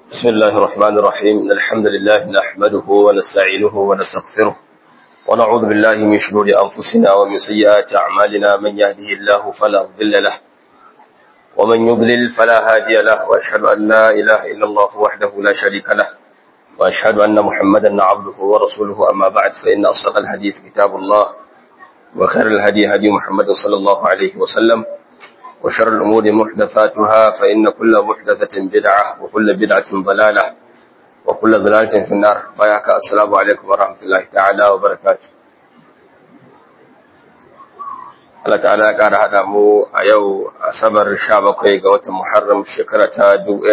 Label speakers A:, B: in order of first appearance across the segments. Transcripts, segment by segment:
A: بسم الله الرحمن الرحيم إن الحمد لله نحمده ونستعينه ونستغفره ونعوذ بالله من شرور أنفسنا ومن سيئات أعمالنا من يهده الله فلا مضل له ومن يضلل فلا هادي له وأشهد أن لا إله إلا الله وحده لا شريك له وأشهد أن محمدا عبده ورسوله أما بعد فإن أصدق الحديث كتاب الله وخير الهدي هدي محمد صلى الله عليه وسلم وشر الأمور محدثاتها فإن كل محدثة بدعة وكل بدعة ضلالة وكل ضلالة في النار بايعك السلام عليكم ورحمة الله تعالى وبركاته Allah ta'ala ya ƙara haɗa mu a yau asabar sha bakwai ga watan Muharram shekara ta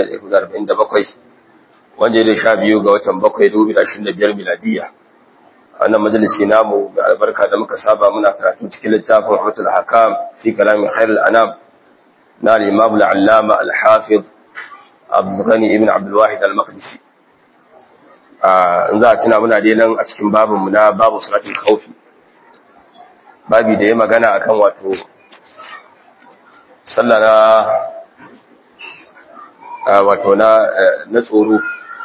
A: 1947 wanda ya sha biyu ga watan bakwai 2025 miladiya. A wannan majalisi namu da albarka da muka saba muna karatu cikin littafin Rahmatul Hakam fi kalamin Khairul Anam na al-Imam al-Allama al-Hafiz Abdul Ghani ibn Abdul Wahid al-Maqdisi. in za a tuna muna dai nan a cikin babinmu na babu salatul khawfi babi da ya magana akan wato sallah na wato na na tsoro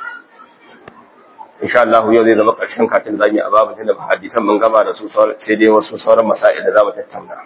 A: insha Allah yau zai zama ƙarshen katin zamu a babin da hadisan mun gama da su sai dai wasu sauran masail da zamu tattauna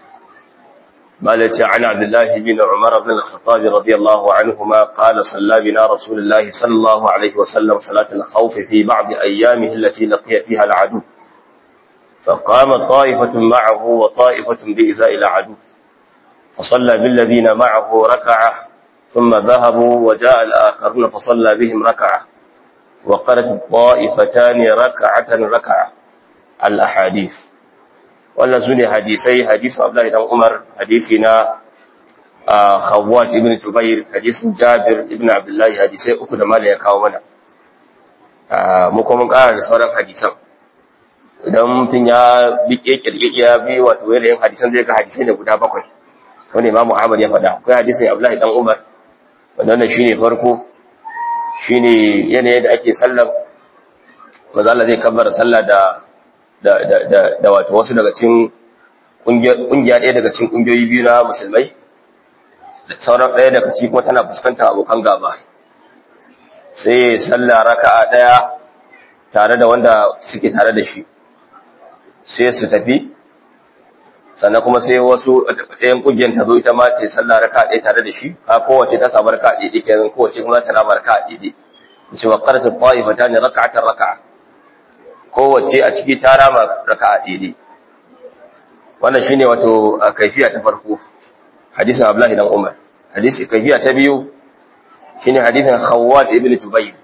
A: مالك عن عبد الله بن عمر بن الخطاب رضي الله عنهما قال صلى بنا رسول الله صلى الله عليه وسلم صلاة الخوف في بعض أيامه التي لقي فيها العدو فقام طائفة معه وطائفة بإزاء العدو فصلى بالذين معه ركعة ثم ذهبوا وجاء الآخرون فصلى بهم ركعة وقالت الطائفتان ركعة ركعة الأحاديث wannan su ne hadisai hadisin Abdullahi dan Umar hadisi na Khawwat ibn Jubair hadisin Jabir ibn Abdullahi hadisai uku da mala ya kawo mana mu kuma mun ƙara da sauran hadisan idan mutum ya bi kirkirki ya bi wato yanayin hadisan zai ga hadisai da guda bakwai wanda Imam Ahmad ya faɗa akwai hadisin Abdullahi dan Umar wanda wannan shine farko shine yanayin da ake sallar manzo Allah zai kabbara sallah da da, da, da, da wato wasu daga cikin kungiya ɗaya daga cikin kungiyoyi biyu na musulmai da sauran ɗaya daga ciki kuma tana fuskantar abokan gaba sai sallah raka'a ɗaya tare da wanda suke tare da shi sai su tafi sannan kuma sai wasu ɗayan kungiyar ta zo ita ma ta sallah raka'a ɗaya tare da shi a kowace ta samu raka'a ɗaya kenan kowace kuma ta rama raka'a ɗaya ce wa qaratu ta'ifatan raka'atan raka'a kowace a ciki ta rama raka'a daidai wannan shine wato kaifiya ta farko hadisin Abdullahi dan Umar hadisi kaifiya ta biyu shine hadisin Khawwat ibn Jubayr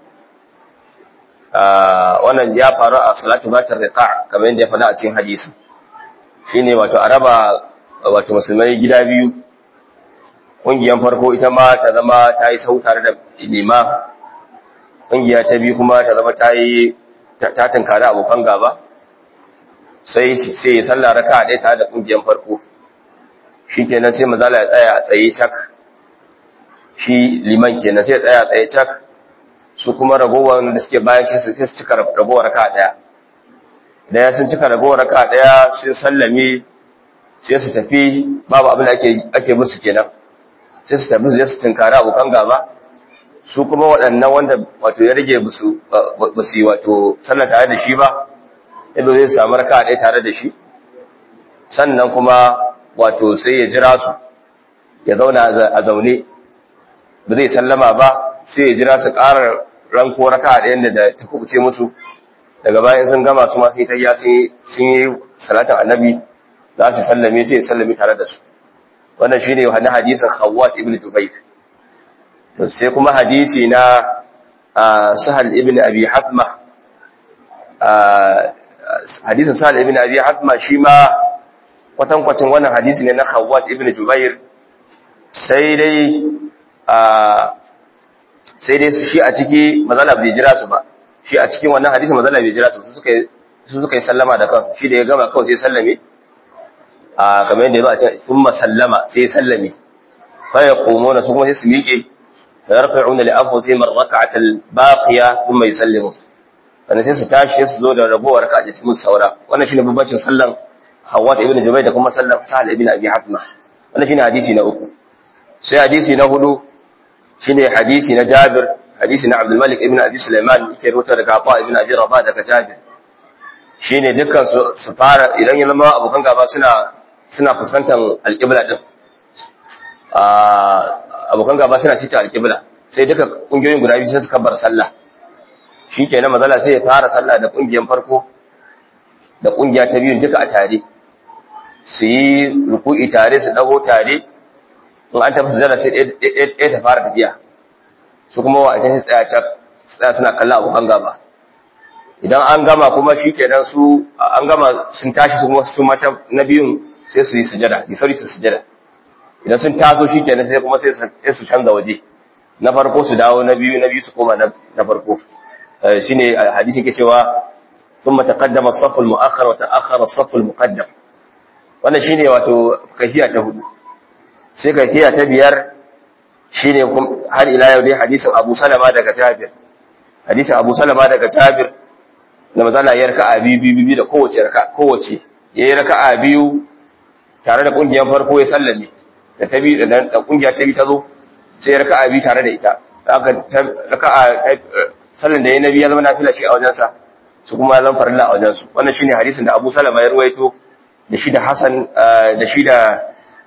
A: wannan ya faru a salatu batar riqa kamar yadda ya faɗa a cikin hadisi shine wato a raba wato musulmai gida biyu ƙungiyar farko ita ma ta zama ta yi sau tare da lima ƙungiya ta biyu kuma ta zama ta yi ta tunkari abokan gaba sai sai ya salla raka ɗaya tare da ƙungiyar farko shi kenan sai mazala ya tsaya a tsaye cak shi liman kenan sai ya tsaya a tsaye cak su kuma ragowar da suke bayan shi sai su cika ragowar raka ɗaya daya sun cika ragowar raka ɗaya sai sallame sai su tafi babu abin da ake musu kenan sai su tafi su tunkari abokan gaba su kuma waɗannan wanda wato ya rage ba su yi wato sallar tare da shi ba yadda zai samu raka ɗaya tare da shi sannan kuma wato sai ya jira su ya zauna a zaune ba zai sallama ba sai ya jira su ƙara ranko raka ɗayan da ta kubuce musu daga bayan sun gama su masu ta sun yi salatin annabi za su sallame sai ya sallame tare da su wannan shine wani hadisin Khawwat ibn Jubair to sai kuma hadisi na sahal ibn abi hatma hadisin sahal ibn abi hatma shi ma kwatankwacin wannan hadisi ne na khawwat ibn jubair sai dai sai dai shi a ciki mazala bai jira su ba shi a cikin wannan hadisi mazala bai jira su su suka yi sallama da kansu shi da ya gama kawai sai sallame a kamar yadda ya zo a cikin sun sallama sai sallame fa ya komo na su kuma sai su miƙe فيرفعون لأنفسهم الركعة الباقية ثم يسلمون sannan sai su tashi sai su zo da ragowar raka'a da cikin saura wannan shine babbacin sallan Hawwa ibn Jubayr da kuma sallan Sa'ad ibn Abi Hatma wannan shine hadisi na uku sai hadisi na hudu shine hadisi na Jabir hadisi na Abdul Malik ibn Abi Sulaiman yake rubuta daga Abu ibn Abi Rabah daga Jabir shine dukkan su su fara idan ya zama abokan gaba suna suna fuskantar alƙibla din abokan gaba suna sita alƙibla sai duka ƙungiyoyin guda biyu sai su kabbar sallah shi ke na mazala sai ya fara sallah da ƙungiyar farko da ƙungiya ta biyun duka a tare su yi ruku'i tare su ɗago tare in an tafi sujada sai ɗaya ta fara tafiya su kuma wa ita tsaya can tsaya suna kallon abokan gaba idan an gama kuma shi ke nan su an gama sun tashi su kuma su mata na biyun sai su yi sujada yi sauri su sujada idan sun taso shi kenan sai kuma sai su canza waje na farko su dawo na biyu na biyu su koma na farko shine hadisi ke cewa ثم تقدم الصف المؤخر وتأخر الصف المقدم wannan shine wato kafiya ta hudu sai kafiya ta biyar shine har ila yau dai hadisin Abu Salama daga Jabir hadisin Abu Salama daga Jabir da mazala ya raka'a biyu biyu da kowace raka kowace yayi raka'a biyu tare da kungiyar farko ya sallame da ta biyu da kungiya ta biyu ta zo sai ya raka'a biyu tare da ita aka raka'a sallan da yayi nabi ya zama nafila shi a wajen sa su kuma zan farilla a wajen su wannan shine hadisin da Abu Salama ya ruwaito da shi da Hassan da shi da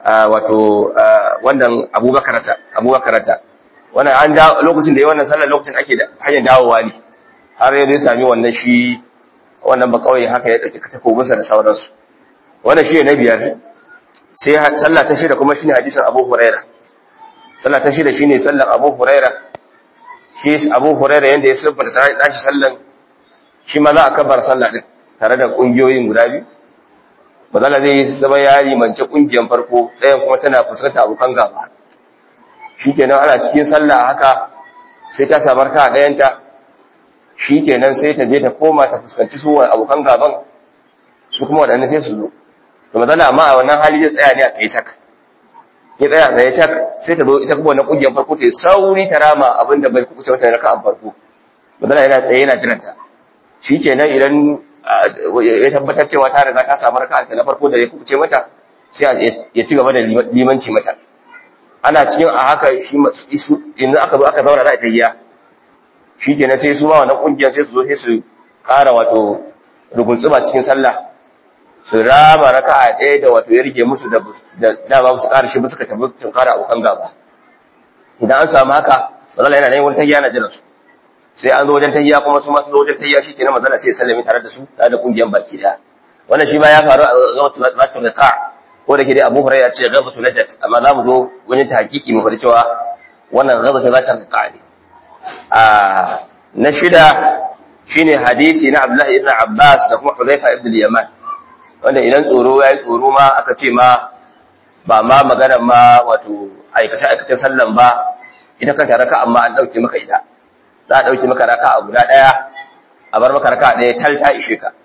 A: wato wannan Abubakar ta Abubakar ta wannan an da lokacin da yayi wannan sallar lokacin ake da hanyar dawowa ne har ya zai sami wannan shi wannan ba kawai haka ya dauki takobinsa da sauransu wannan shi ne na biyar sai sallah ta shida kuma shine hadisin Abu Huraira sallah ta shida shine sallan Abu Huraira shi Abu Huraira yanda ya sabbata sai dashi sallan shi ma za a kabar sallah din tare da kungiyoyin guda biyu bazala zai zama yari mance kungiyan farko ɗayan kuma tana fuskanta abokan gaba shikenan ana cikin sallah haka sai ta samar ka ɗayanta shikenan sai ta je ta koma ta fuskanci su abokan gaban su kuma waɗannan sai su zo to mazala amma a wannan hali zai tsaya ne a tsaye cak ya tsaya tsaye cak sai ta zo ita kuma wannan kungiyar farko ta sauri ta rama abin da bai kuce mata raka an farko mazala yana tsaye yana jiran ta shikenan idan ya tabbatar cewa ta riga ta samu raka ta na farko da ya kuce mata sai ya ci gaba da limanci mata ana cikin a haka shi yanzu aka zo aka zauna za a tahiya shikenan sai su ma wannan kungiyar sai su zo sai su ƙara wato ruguntsuma cikin sallah su rama raka a ɗaya da wato ya rige musu da dama su ƙara shi suka tabi sun ƙara abokan gaba idan an samu haka mazala yana nan wani tahiya na jiran su sai an zo wajen tahiya kuma su masu zo wajen tahiya shi kenan mazala sai ya sallame tare da su tare da ƙungiyar baki ɗaya wannan shi ma ya faru a gabatu riqa ko da ke dai Abu Hurairah ce gabatu najat amma za mu zo wajen tahqiqi mu faɗi cewa wannan gabatu zata riqa ne a na shida shine hadisi na Abdullah ibn Abbas da kuma Hudhayfa ibn al-Yaman wanda idan tsoro ya yi tsoro ma aka ce ma ba ma magana ma wato aikace-aikacen sallan ba ita kanta raka amma an ɗauke maka ita za a ɗauke maka raka a guda ɗaya a bar maka raka ɗaya tal ta ishe ka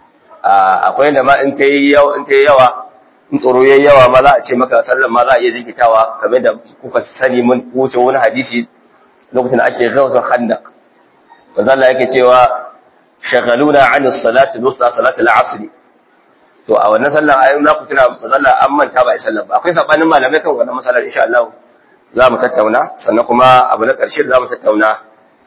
A: akwai yadda ma in ta yi yawa in tsoro ya yi yawa ma za a ce maka sallan ma za a iya jinkitawa kamar da kuka sani mun wuce wani hadisi lokacin da ake gawar handak manzo Allah yake cewa shagaluna an salati al-wusta salati al-asr to a wannan sallan ayyun za ku tuna mazalla an manta ba a sallan ba akwai sabanin malamai kan wannan masalar insha Allah za mu tattauna sannan kuma abu na ƙarshe da za mu tattauna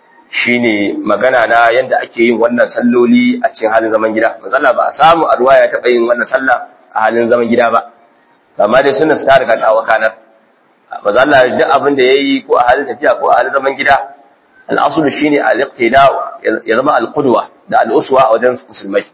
A: shine magana na yanda ake yin wannan salloli a cikin halin zaman gida mazalla ba a samu a ruwaya ya taɓa yin wannan sallah a halin zaman gida ba amma dai sunan ta riga ta wakanar mazalla duk abin da yayi ko a halin tafiya ko a halin zaman gida al'asulu shine al-iqtida ya zama al-qudwa da al-uswa a wajen musulmai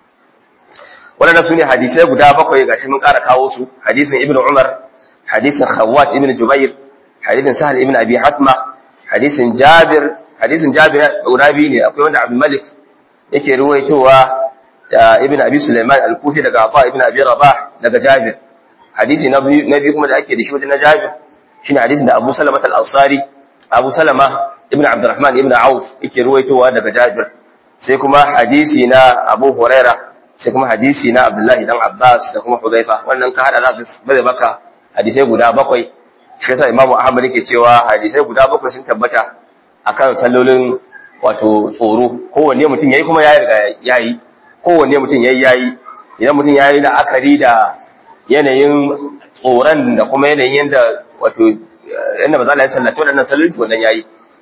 A: waɗanda su ne hadisai guda bakwai gashi mun ƙara kawo su hadisin ibn umar hadisin khawat ibn jubair hadisin sahal ibn abi hatma hadisin jabir hadisin jabir guda biyu ne akwai wanda abdul malik yake ruwaitowa ibn abi sulaiman al-kufi daga afa ibn abi rabah daga jabir hadisi na biyu na biyu kuma da ake da shi wajen na jabir shine hadisin da abu salama al-ansari abu salama ibn abdurrahman ibn auf yake ruwaitowa daga jabir sai kuma hadisi na abu huraira sai kuma hadisi na Abdullahi dan Abbas da kuma Hudhaifa wannan ka hada zaka bare baka hadisai guda bakwai shi yasa Imam Ahmad yake cewa hadisai guda bakwai sun tabbata akan sallolin wato tsoro kowanne mutum yayi kuma yayi riga yayi kowanne mutum yayi yayi idan mutum yayi la'akari da yanayin tsoron da kuma yanayin yanda wato yanda ba za a yi sallata waɗannan sallolin wannan yayi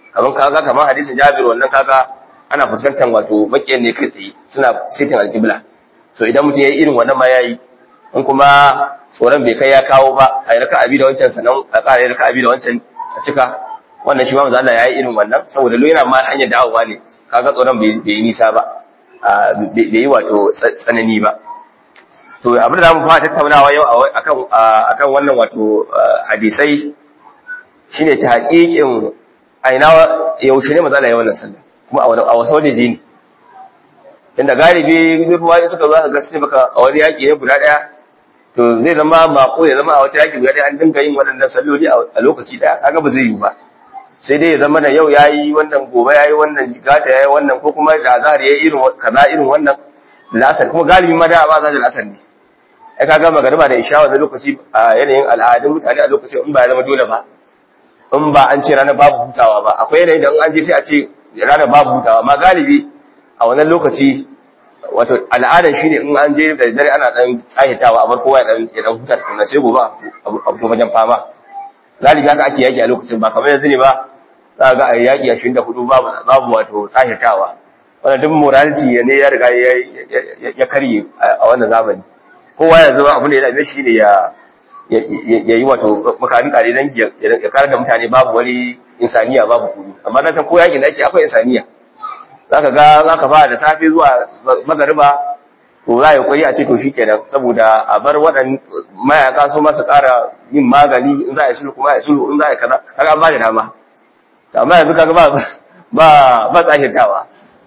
A: kaman kaga kaman hadisin Jabir wannan kaga ana fuskantar wato makiyan ne kai tsaye suna sitin alqibla so idan mutum yayi irin wannan ma yayi in kuma tsoron bai kai ya kawo ba a raka abi da wancan sanan a ƙara raka abi da wancan a cika wannan shi ma manzo Allah yayi irin wannan saboda lo yana ma hanyar dawowa ne kaga tsoron bai yi nisa ba bai yi wato tsanani ba to abin da zamu fara tattaunawa yau akan akan wannan wato hadisai shine tahqiqin aina yaushe ne matsala yayin wannan sallah kuma a wasu wajeje ne tunda galibi ruwa suka zo ka gaske baka a wani yaki ne guda daya to zai zama mako ya zama a wata yaki guda daya an dinga yin waɗannan salloli a lokaci daya kaga ba zai yi ba sai dai ya zama da yau yayi wannan gobe yayi wannan gata yayi wannan ko kuma da azhar yayi irin kaza irin wannan la'asar kuma galibi ma da ba za da la'asar ne ai kaga magariba da isha wannan lokaci a yanayin al'adun mutane a lokacin in ba ya zama dole ba in ba an ce ranar babu hutawa ba akwai yanayi da in an je sai a ce ranar babu hutawa amma galibi a wannan lokaci wato al'adar shine in an je da dare ana dan tsahitawa a bar kowa ya dan ya dan huta tukunna sai gobe a fito wajen fama galibi haka ake yaki a lokacin ba kamar yanzu ne ba za ga a yaki a 24 babu babu wato tsahitawa wannan duk morality ne ya riga ya karye a wannan zamani kowa ya zama abin da ya dame shi ne ya ya yi wato makarin kare dan ya kare da mutane babu wani insaniya babu kuri amma na san ko yakin da ake akwai insaniya zaka ga zaka fara da safe zuwa magariba to za ya koyi a ce to shikenan saboda a bar waɗannan mayaka su masu ƙara yin magani in za a yi sulhu kuma a yi sulhu in za a yi kaza kaga ba da dama amma yanzu kaga ba ba ba tsahirtawa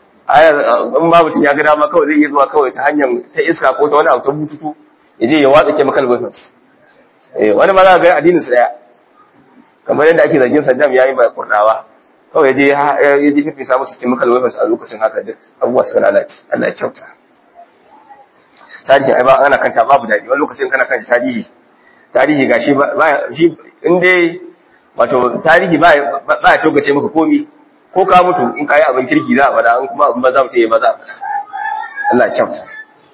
A: in ba mutum ya ga dama kawai zai iya zuwa kawai ta hanyar ta iska ko ta wani abu ta bututu ya je ya watsa chemical weapons eh wani ma za ga addinin su daya kamar yadda ake zargin Saddam yayi ba kurdawa kawai ya je ya je fifi samu su chemical weapons a lokacin haka duk abubuwa suka lalace Allah ya kyauta tarihi ai ba ana kanta babu dadi wani lokacin kana kanta tarihi tarihi gashi ba shi in dai wato tarihi ba ba ya togace maka komi ko ka mutu in kayi abin kirki za a faɗa in kuma abin ba za mu ce ba za a faɗa Allah ya kyauta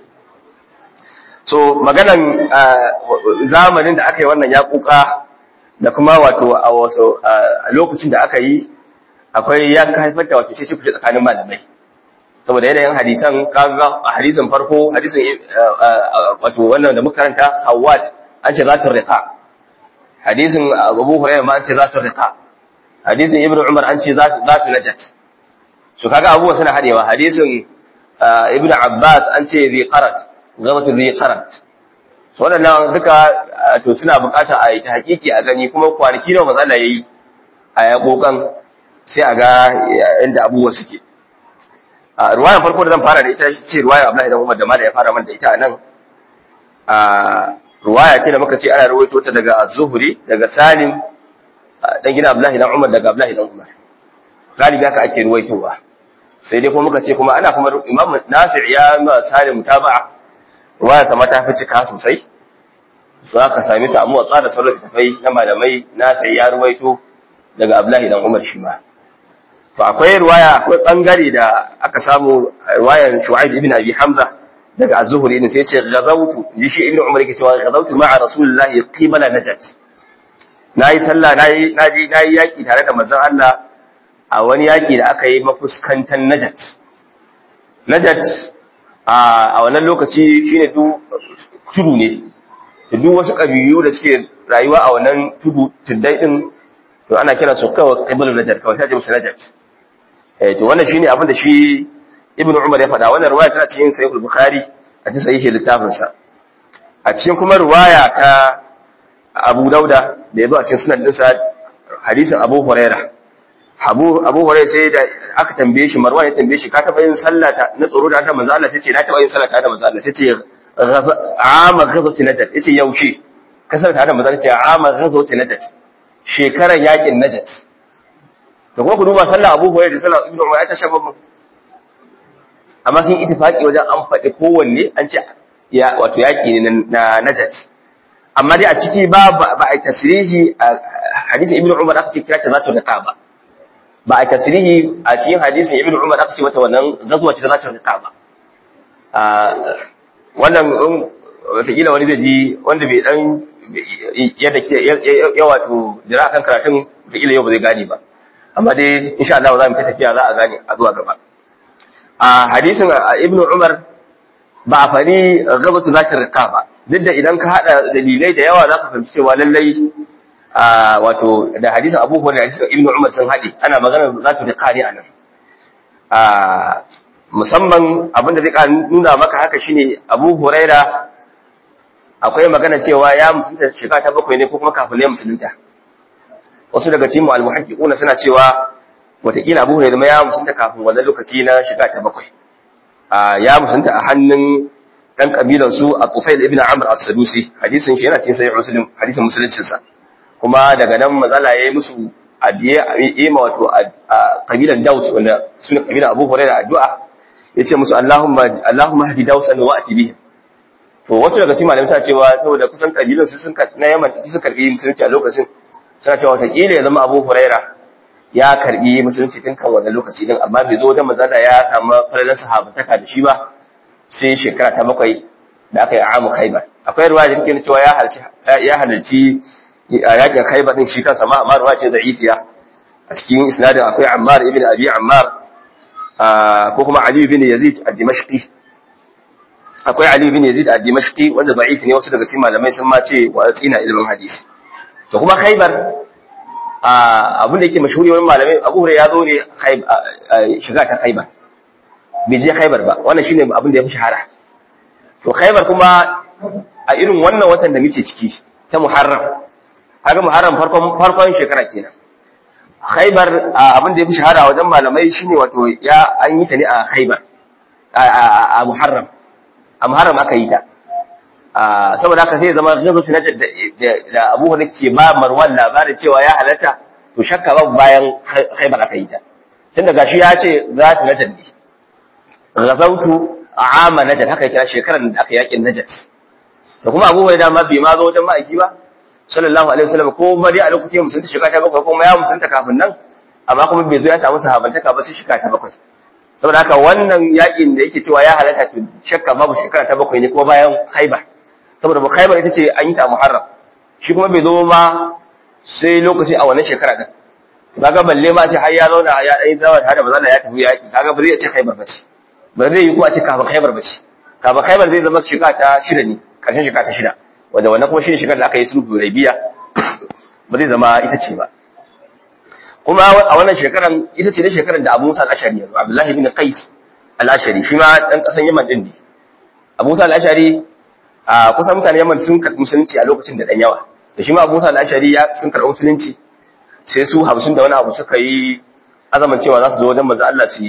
A: so maganan zamanin da aka yi wannan ya kuka da kuma wato a wasu a lokacin da aka yi akwai ya haifar da wato ce kuce tsakanin malamai saboda yanayin hadisan kaga a hadisin farko hadisin wato wannan da muka karanta Hawwat an ce zatul riqa hadisin Abu Hurairah ma an ce zatul riqa hadisin Ibn Umar an ce zatul najat so kaga abubuwa suna hadewa hadisin Ibn Abbas an ce zi qarat gabatul zi qarat so wadannan duka to suna bukata a yi ta hakiki a gani kuma kwanaki nawa matsala yayi a ya kokan sai a ga inda abubuwa suke a ruwayan farko da zan fara da ita ce ruwaya Abdullahi dan Umar da Malik ya fara man da ita nan a ruwaya ce da muka ce ana rawaito ta daga Az-Zuhri daga Salim dan gina Abdullahi dan Umar daga Abdullahi dan Umar galibi haka ake ruwaitowa sai dai kuma muka ce kuma ana kuma Imam Nafi' ya ma Salim mutaba'a ruwaya sama ta fi cika sosai su aka sami ta amma tsara sauran tafai na malamai Nafi' ya ruwaito daga Abdullahi dan Umar shi ma to akwai ruwaya akwai bangare da aka samu ruwayan Shu'aib ibn Abi Hamza daga Az-Zuhri ne sai ya ce ghazawtu ji shi ibn Umar yake cewa ghazawtu ma'a Rasulullahi qibala Najat nayi sallah nayi naji nayi yaki tare da manzon Allah a wani yaki da aka yi mafuskantan Najat Najat a wannan lokaci shine du tudu ne duk wasu kabilu da suke rayuwa a wannan tudu tuddai din to ana kira su kawai qibla Najat kawai sai musu Najat eh to wannan shine abin da shi Ibn Umar ya faɗa wannan riwaya tana cikin Sahih al-Bukhari a cikin sahih littafin sa a cikin kuma riwaya ta Abu Dauda da yazo a cikin sunan dinsa hadisin Abu Huraira Abu Abu Huraira sai da aka tambaye shi Marwan ya tambaye shi ka taba yin sallah ta na tsoro da manzo Allah sai ce na taba yin sallah ta da manzo Allah sai ce ama ghazwati najat yace yaushe kasar ta da manzo Allah ce ama ghazwati najat shekaran yakin najat da kuma ku duba sallah Abu Hurairah da sallah Ibn Umar ta shafa mu amma sun ittifaqi wajen an faɗi kowanne an ce ya wato yaki ne na Najat amma dai a ciki ba ba a tasrihi hadisin Ibn Umar aka ce kira ta zatu riqa ba ba a tasrihi a cikin hadisin Ibn Umar aka ce mata wannan gazuwa ce zatu riqa ba wannan wataƙila wani zai ji wanda bai dan yadda ya wato jira kan karatun wataƙila yau ba zai gane ba amma dai insha Allah za mu ta tafiya za a gane a zuwa gaba a hadisin ibnu umar ba a fari gabatu zati riqa ba duk da idan ka hada dalilai da yawa za ka fahimci cewa lallai wato da hadisin abu hurairah da hadisin ibnu umar sun haɗe ana magana zati riqa ne anan a musamman abin da zai nuna maka haka shine abu huraira akwai magana cewa ya musulunta shiga ta bakwai ne ko kuma kafin ya musulunta wasu daga cikin al-muhaqqiquna suna cewa wataƙila abu huraira ya musulunta kafin wannan lokaci na shiga ta bakwai ya musulunta a hannun dan kabilan su At-Tufail ibn Amr as-Sadusi hadisin shi yana cikin sahih Muslim hadisin musuluncin sa kuma daga nan mazala yayi musu adiye ma wato kabilan Daus wanda suna kabilan Abu Hurairah addu'a yace musu Allahumma Allahumma hadi Daus an wa'ti bihim to wasu daga cikin malamai suna cewa saboda kusan kabilan su sun na Yaman su karbi musulunci a lokacin suna cewa wata kila ya zama Abu Hurairah ya karbi musulunci tun kan wannan lokaci din amma bai zo wajen mazala ya samu falalan sahabataka da shi ba sai shekara ta bakwai da aka yi amu khaibar akwai ruwa da take cewa ya halarci ya halarci yakin khaibar din shi kansa ma amma ruwa ce da'ifiya a cikin isnadin akwai Ammar ibn Abi Ammar ko kuma Ali ibn Yazid ad-Dimashqi akwai Ali ibn Yazid ad-Dimashqi wanda da'if ne wasu daga cikin malamai sun ma ce wa tsina ilimin hadisi to kuma khaibar abin da yake mashhuri wani malamai Abu Hurairah ya zo ne shiga ta khaibar bai je Khaibar ba wannan shine abin da ya fi shahara to Khaibar kuma a irin wannan watan da muke ciki ta Muharram kaga Muharram farkon farkon shekara kenan Khaibar abin da ya fi shahara wajen malamai shine wato ya an yi ta ne a Khaibar a Muharram a Muharram aka yi ta saboda haka sai zama gazo na da Abu Hurairah ke ba Marwan labarin cewa ya halatta to shakka babu bayan Khaibar aka yi ta tunda gashi ya ce za ta najar ne ghazautu ama najar haka kira shekarar da aka yakin najar da kuma abubuwa da ma bai ma zo wajen ma'aiki ba sallallahu alaihi wasallam ko bari a lokacin musulunta shiga ta bakwai kuma ya musulunta kafin nan amma kuma bai zo ya samu sahabantaka ba sai shiga ta bakwai saboda haka wannan yakin da yake cewa ya halatta to shakka babu shekara ta bakwai ne kuma bayan haibar saboda haibar ita ce an yi ta muharram shi kuma bai zo ma sai lokaci a wannan shekara din kaga balle ma ce har ya zauna ya dai zawa tare da bazalla ya tafi yaki kaga ba zai ce haibar ba ce ba zai yi kuma ce kafin khaibar ba ce kafin khaibar zai zama shiga ta shida ne karshen shiga ta shida wanda wannan kuma shi ne shigar da aka yi sulhu rabiya ba zai zama ita ce ba kuma a wannan shekaran ita ce ne shekaran da Abu Musa al-Ashari yanzu Abdullahi bin Qais al-Ashari shi ma dan kasan Yaman din ne Abu Musa al-Ashari a kusan mutanen Yaman sun karɓi musulunci a lokacin da dan yawa da shi ma Abu Musa al-Ashari ya sun karɓi musulunci sai su 50 da wani abu suka yi azaman cewa za su zo wajen manzo Allah su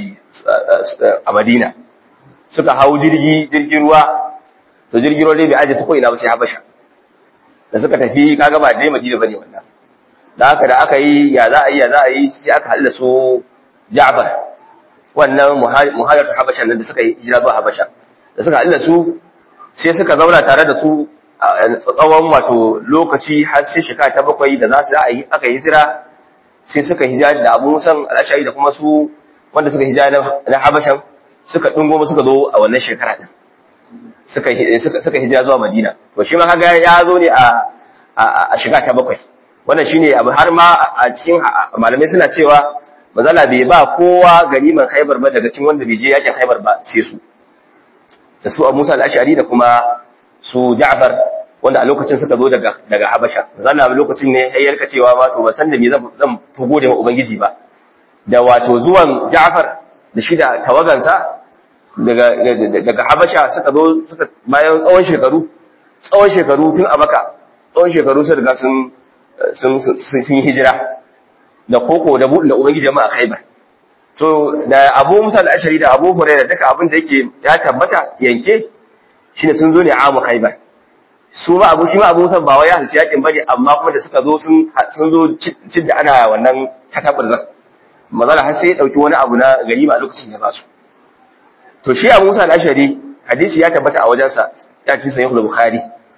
A: a Madina suka hau jirgi jirgin ruwa to jirgin ruwa dai bai aje su ko ina ba sai Habasha da suka tafi kaga ba dai Madina bane wannan da haka da aka yi ya za a yi ya za a yi sai aka halda su Ja'far wannan muhajiratu Habasha nan da suka yi hijira zuwa Habasha da suka halda su sai suka zauna tare da su a tsawon wato lokaci har sai shekara ta bakwai da za su aka yi hijira sai suka hijira da Abu Musa al-Ashari da kuma su wanda suka hijira na Habashan suka dungo suka zo a wannan shekara din suka suka hijira zuwa Madina to shi ma kaga ya zo ne a a shiga ta bakwai wannan shine abu har ma a cikin malamai suna cewa mazala bai ba kowa ganiman Khaibar ba daga cikin wanda bai je yakin Khaibar ba sai su da su Abu Musa al-Ashari da kuma su Ja'far wanda a lokacin suka zo daga daga Habasha zanna lokacin ne sai yarka cewa ma to ban san da me zan zan fi gode wa ubangiji ba da wato zuwan Ja'far da shi da tawagansa daga daga Habasha suka zo suka bayan tsawon shekaru tsawon shekaru tun a Makka tsawon shekaru sun riga sun sun sun yi hijira da koko da buɗe da ubangiji jama'a Khaibar so da Abu Musa al-Ashari da Abu Hurairah duka abin da yake ya tabbata yanke shine sun zo ne a mu Khaibar su ma abu shi ma abu musan ba wai halci yakin bane amma kuma da suka zo sun sun zo cin da ana wannan tataburzan mazala har sai ya dauki wani abu na ganima a lokacin ya basu to shi abu musa al-ashari hadisi ya tabbata a wajensa ya ci sahih bukhari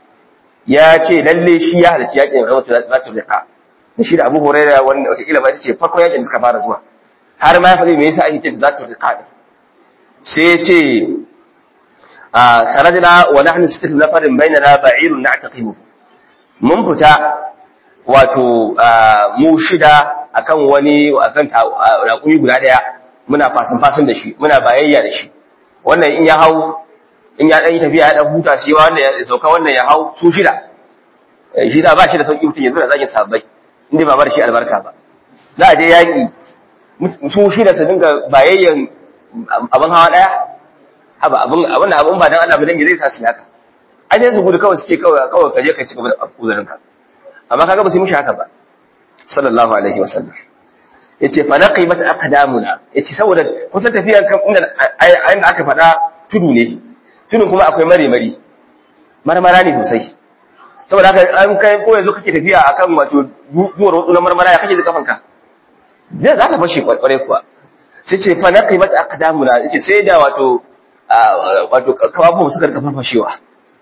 A: ya ce lalle shi ya halci yakin rawatu zatu liqa da shi da abu hurairah wanda wata kila ba ita ce farko yakin da suka fara zuwa har ma ya faɗi me yasa ake ce zatu liqa sai ya ce خرجنا ونحن ستة نفر بيننا بعير نعتقبه mun fita wato mu shida akan wani akan raƙumi guda ɗaya muna fasin fasin da shi muna bayayya da shi wannan in ya hau in ya ɗan yi tafiya ya ɗan huta shi wannan ya sauka wannan ya hau su shida shi da ba shi da sauƙi mutum yanzu da zagin sabbai inda ba bar shi albarka ba za a je yaƙi su shida su dinga bayayyan abin hawa ɗaya haba abin abin da abin ba dan Allah ba dan zai sa su haka ai dai su gudu kawai su ce kawai kawai ka je ka ci gaba da uzurin ka amma kaga ba su mishi haka ba sallallahu alaihi wasallam yace fa naqimat aqdamuna yace saboda kusan tafiyar kan inda inda aka faɗa tudu ne tudun kuma akwai mare mari marmara ne sosai saboda haka an kai ko yanzu kake tafiya akan wato duwar wasu na marmara ya kake ji kafanka zai za ka fashe kwarai kuwa sai ce fa naqimat aqdamuna yace sai da wato wato kafafuwa suka rika farfashewa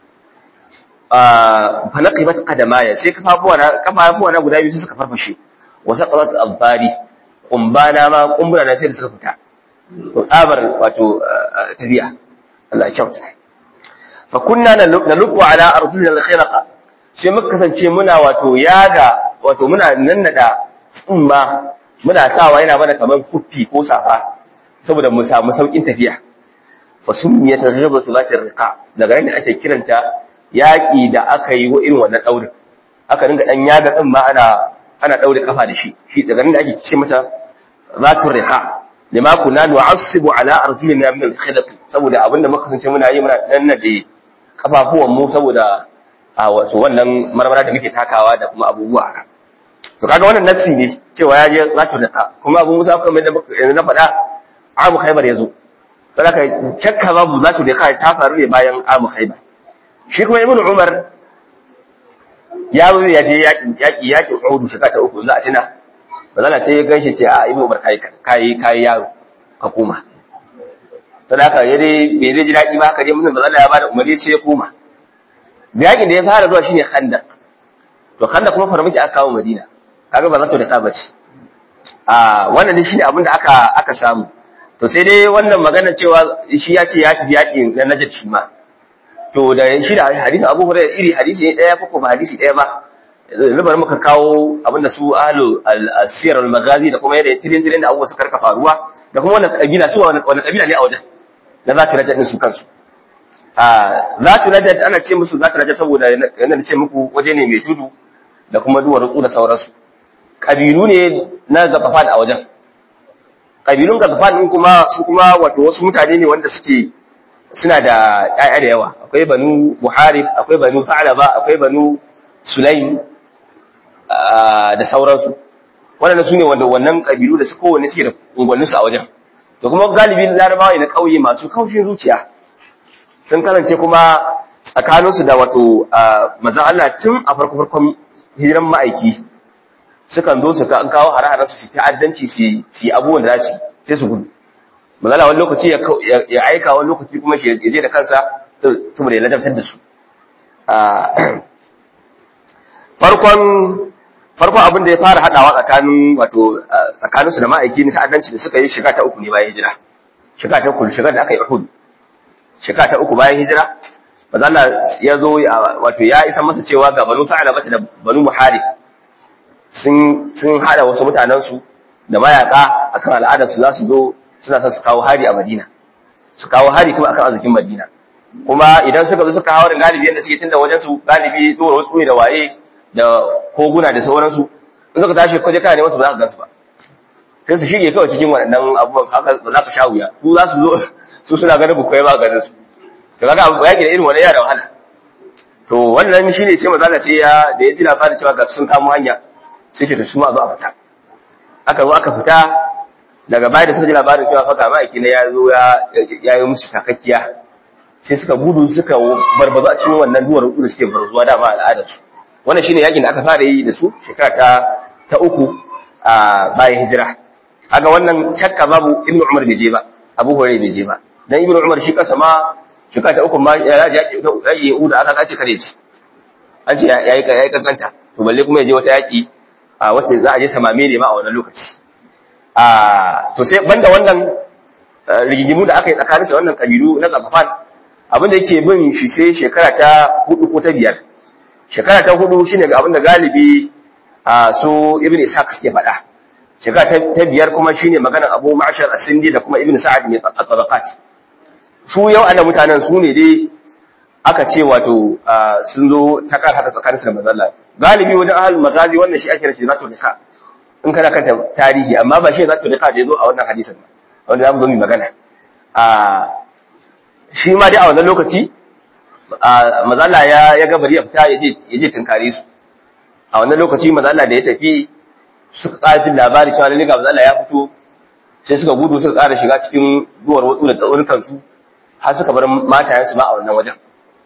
A: fa naqimat qadamaya sai kafafuwa na kafafuwa na guda biyu suka farfashe wa saqalat al-bari kumbana ma kumbura na sai da suka fita to tsabar wato tafiya Allah ya kyauta fa kunna naluqu ala ardina al-khiraqa sai muka kasance muna wato yaga wato muna nannada tsumma muna sawa yana mana kamar kuffi ko safa saboda mu samu saukin tafiya fa summiyat ghadatu zati riqa daga nan ake kiranta yaki da aka yi wa irin wannan daurin aka dinga dan yaga din ma ana ana daure kafa da shi shi daga nan ake ce mata zatu riqa lima kunna nu'assibu ala arjulina min al-khilaf saboda abinda muka kasance muna yi muna dan nade kafafuwan mu saboda a wato wannan marmara da muke takawa da kuma abubuwa haka to kaga wannan nassi ne cewa ya je zatu riqa kuma abu musa kuma da yanzu na faɗa amu khaybar yazo saboda shakka babu zatu riqa ta faru ne bayan amu khaybar shi kuma ibnu umar ya zo ya je yaƙi yaƙi yaƙin Uhud shekara ta uku za a tuna bazala sai ya ganshi ce a Ibnu Umar kai kai kai yaro ka koma sai haka ya dai bai dai ji daɗi ba haka dai mun bazala ya bada umarni sai ya koma yaƙin da ya fara zuwa shine Khandaq to Khandaq kuma farmaki aka kawo Madina kaga ba za ta da ta bace a wannan dai shine abin da aka aka samu to sai dai wannan magana cewa shi ya ce ya tafi yaƙin na Najd shi ma to da shi da hadisi Abu Hurairah iri hadisi ne daya ko ba hadisi daya ba yanzu bari muka kawo abinda su ahlu al-siyar al-maghazi da kuma yadda tirin tirin da abubuwa suka rika faruwa da kuma wannan kabila su wannan kabila ne a wajen na zatu rajat din su kansu a zatu rajat ana ce musu zatu rajat saboda yana da ce muku waje ne mai tudu da kuma duwar rutsu da sauransu kabilu ne na gafafan a wajen kabilun gafafan din kuma su kuma wato wasu mutane ne wanda suke suna da ƴaƴa da yawa akwai banu buharib akwai banu fa'laba akwai banu sulaim da sauransu waɗanda su ne wanda wannan ƙabilu da su kowanne suke da unguwanninsu a wajen da kuma galibin larabawa na ƙauye masu kaushin zuciya sun kasance kuma tsakaninsu da wato mazan Allah tun a farko farkon hijiran ma'aiki sukan zo su an kawo hare-haren su ta'addanci su yi abubuwan da za su sai su gudu mazala wani lokaci ya aika wani lokaci kuma shi ya je da kansa saboda ya ladabtar da su farkon farkon abin da ya fara hadawa tsakanin wato tsakanin su da ma'aiki ne ta'addanci da suka yi shiga ta uku ne bayan hijira shiga ta uku shiga da aka yi Uhud shiga ta uku bayan hijira manzo Allah ya zo wato ya isa masa cewa ga Banu Sa'laba da Banu Muharib sun sun hada wasu mutanen su da mayaka akan al'adar su za su zo suna son su kawo hari a Madina su kawo hari kuma akan arzikin Madina kuma idan suka zo suka hawo da galibi yadda suke tunda wajen su galibi dole wasu ne da waye da koguna da sauransu in suka tashi kwaje kana neman su ba za ka gansu ba sai su shige kawai cikin waɗannan abubuwan haka ba za ka sha wuya su za su zo su suna ganin ku kai ba ganin su to kaga abu yaki da irin wannan yana da wahala to wannan shine sai maza sai ya da ya ji labarin cewa ga sun kamo hanya sai ce to su ma zo a fita aka zo aka fita daga baya da suka ji labarin cewa fa ga ma'aiki na ya zo ya yi musu takakkiya sai suka gudu suka barbazu a cikin wannan duwar da suke barzuwa dama al'adarsu wannan shine yakin da aka fara yi da su shekara ta ta uku a bayan hijira kaga wannan shakka babu ibnu umar bai je ba abu hurairah bai je ba dan ibnu umar shi kasa ma shekara ta uku ma ya ji yaki yaki uda aka kace kare ci an ce yayi yayi kankanta to balle kuma ya je wata yaki a wace za a je samame ne ma a wannan lokaci a to sai banda wannan rigigimu da aka yi tsakanin sa wannan kabilu na Zafafan abinda yake bin shi sai shekara ta hudu ko ta biyar shekara ta hudu shine ga abinda galibi a su ibn ishaq suke faɗa shekara ta biyar kuma shine maganar Abu Ma'shar As-Sindi da kuma Ibn Sa'ad mai tabaqat su yau ana mutanen su ne dai aka ce wato sun zo ta kan haka tsakanin da manzon Allah galibi wajen ahlul magazi wannan shi ake rashi zatu dika in kana kanta tarihi amma ba shi zatu dika da yazo a wannan hadisin ba wanda zamu zo mu magana a shi ma dai a wannan lokaci mazala ya ya ga bari ya fita yaje yaje tunkare su a wannan lokaci mazala da ya tafi suka ƙara labari cewa lalle ga mazala ya fito sai suka gudu suka ƙara shiga cikin duwar watsu da tsaunukan su har suka bar matayen su ma a wannan wajen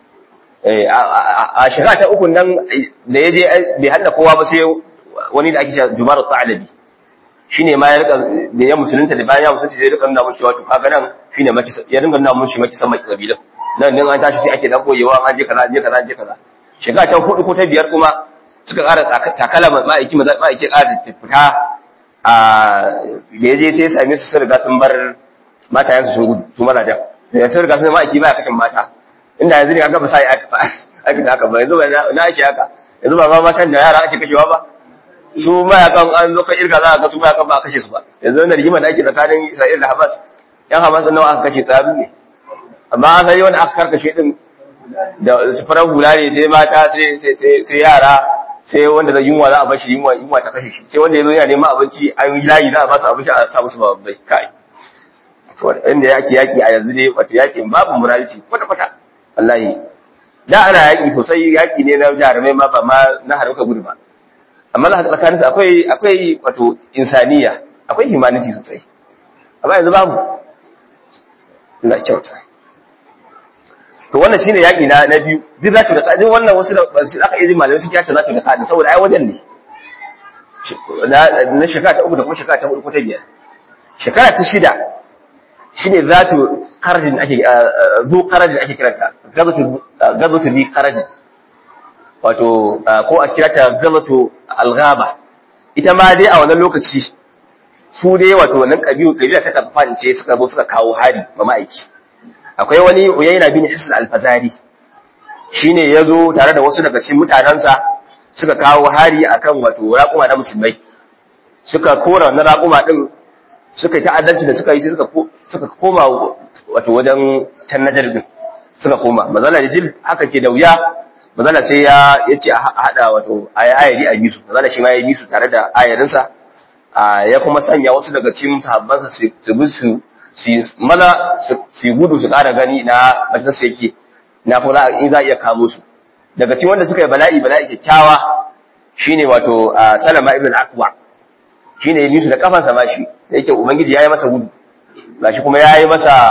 A: a shekara ta uku nan da ya je bai hada kowa ba sai wani da ake cewa Jumar Ta'alabi shine ma ya rika da ya musulunta da bayan ya musulunta sai ya rika nuna mun cewa to kaga nan shine maki ya dinga nuna mun shi maki san maki kabilan nan din an tashi sai ake dan koyewa an je kaza an je kaza an je kaza shekara ta hudu ko ta biyar kuma suka ƙara takala ma'aiki ma'aiki ƙara fita a da ya je sai ya same su sun riga sun bar matayensu sun gudu su mazajen da sun riga sun ma'aiki ba ya kashin mata inda yanzu ne aka ba sai aka da aka ba yanzu ba na ake haka yanzu ba ma matan da yara ake kashewa ba su mayakan an zo kan irga za a ga su mayakan ba a kashe su ba yanzu wannan rigima da ake tsakanin Isra'il da Hamas yan Hamas nawa aka kashe tsaru ne amma an sai wanda aka karkashe din da su farar hula ne sai mata sai sai yara sai wanda da yunwa za a bashi yunwa yunwa ta kashe shi sai wanda ya zo yana neman abinci an yi layi za a ba su abinci a sa musu babbai kai inda yaki yaki a yanzu ne wato yakin babu morality kwata kwata wallahi da ana yaki sosai yaki ne na jarumai ma ba ma na harbuka gudu ba amma na tsakanin su akwai akwai wato insaniya akwai humanity sosai amma yanzu babu ina kyauta to wannan shine yaki na na biyu duk zatu da kadin wannan wasu da aka yi malamai suke yata zatu da kadin saboda ai wajen ne na shekara ta uku da kuma shekara ta hudu ko ta biyar shekara ta shida shine zatu qarajin ake zu qarajin ake kiranta gazatu gazatu bi qarajin wato ko a kirata gazatu alghaba ita ma dai a wannan lokaci su dai wato wannan kabilu kabila ta kafance suka zo suka kawo hari ma ma'aiki akwai wani uyayna bin hisn al-fazari shine yazo tare da wasu daga cikin mutanansa suka kawo hari akan wato raƙuma na musulmai suka kora wannan raƙuma din suka yi ta'addanci da suka yi suka suka koma wato wajen can najar din suka koma mazala da jil haka ke da wuya mazala sai ya yace a hada wato ayari a bisu mazala shi ma ya bisu tare da ayarinsa ya kuma sanya wasu daga cikin sahabbansa su bi su su maza su gudu su ƙara gani na majalisa yake na kuma in za a iya kamo su daga cikin wanda suka yi bala'i bala'i kyakkyawa shine wato salama ibn akwa shine ya nisu da kafansa ma shi da yake ubangiji ya yi masa gudu gashi kuma ya yi masa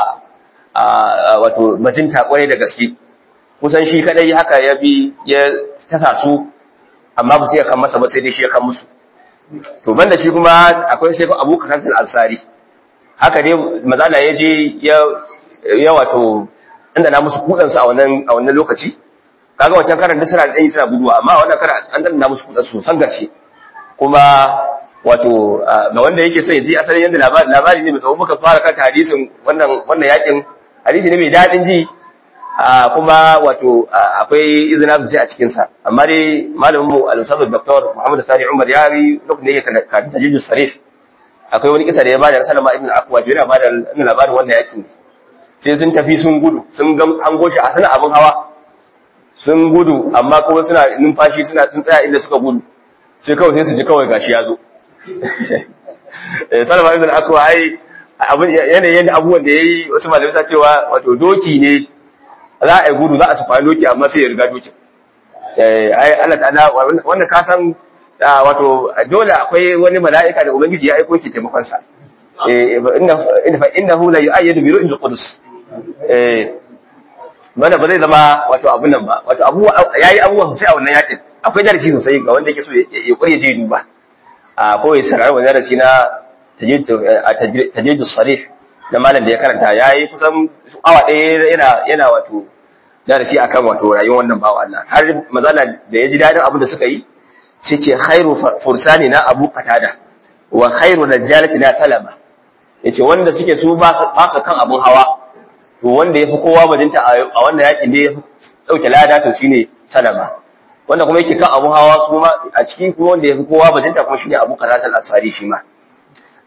A: wato majinta kwarai da gaske kusan shi kadai haka ya bi ya tasa su amma ba su iya kan masa ba sai dai shi ya kan musu to banda shi kuma akwai sai abu kakantar ansari haka dai mazala ya je ya wato inda na musu kudansu a wannan a wannan lokaci kaga wancan karan da suna da ɗanyi suna guduwa amma wannan karan an danna musu kudansu san gaske kuma wato ga wanda yake sai ji asalin yadda labari labari ne mai tsawo muka fara kan hadisin wannan wannan yakin hadisi ne mai daɗin ji kuma wato akwai izina sosai a cikin sa amma dai malamin mu al-ustad dr Muhammad Sani Umar ya yi lokacin da yake kan tajijus sarih akwai wani kisa da ya bada Salama ibn Aqwa yana bada labarin wannan yakin sai sun tafi sun gudu sun ga an goshi a sana abin hawa sun gudu amma kuma suna numfashi suna sun tsaya inda suka gudu sai kawai sai su ji kawai gashi ya zo Salama ibn Aqwa ai abin yanayin abubuwan da yayi wasu malamai ta cewa wato doki ne za a yi gudu za a sufa doki amma sai ya riga dokin ai Allah ta'ala wannan ka san wato dole akwai wani mala'ika da ubangiji ya aiko ki taimakon sa eh inna fa innahu la yu'ayyadu bi ru'il qudus eh wanda ba zai zama wato abun nan ba wato abu yayi abubuwan sai a wannan yakin akwai darasi sosai ga wanda yake so ya kure je duba a ko ya sarar wannan darasi na tajiddu sarih da malam da ya karanta yayi kusan awa ɗaya yana yana wato darasi akan wato rayuwar wannan bawa Allah har mazala da ya ji dadin abin da suka yi sai ce khairu fursani na abu qatada wa khairu najalati na salama yace wanda suke su ba su kan abun hawa to wanda yafi kowa bajinta a wannan yakin da yafi dauke lada to shine salama wanda kuma yake kan abun hawa su ma a cikin kuma wanda yafi kowa bajinta kuma shine abu qatada al-asari shi ma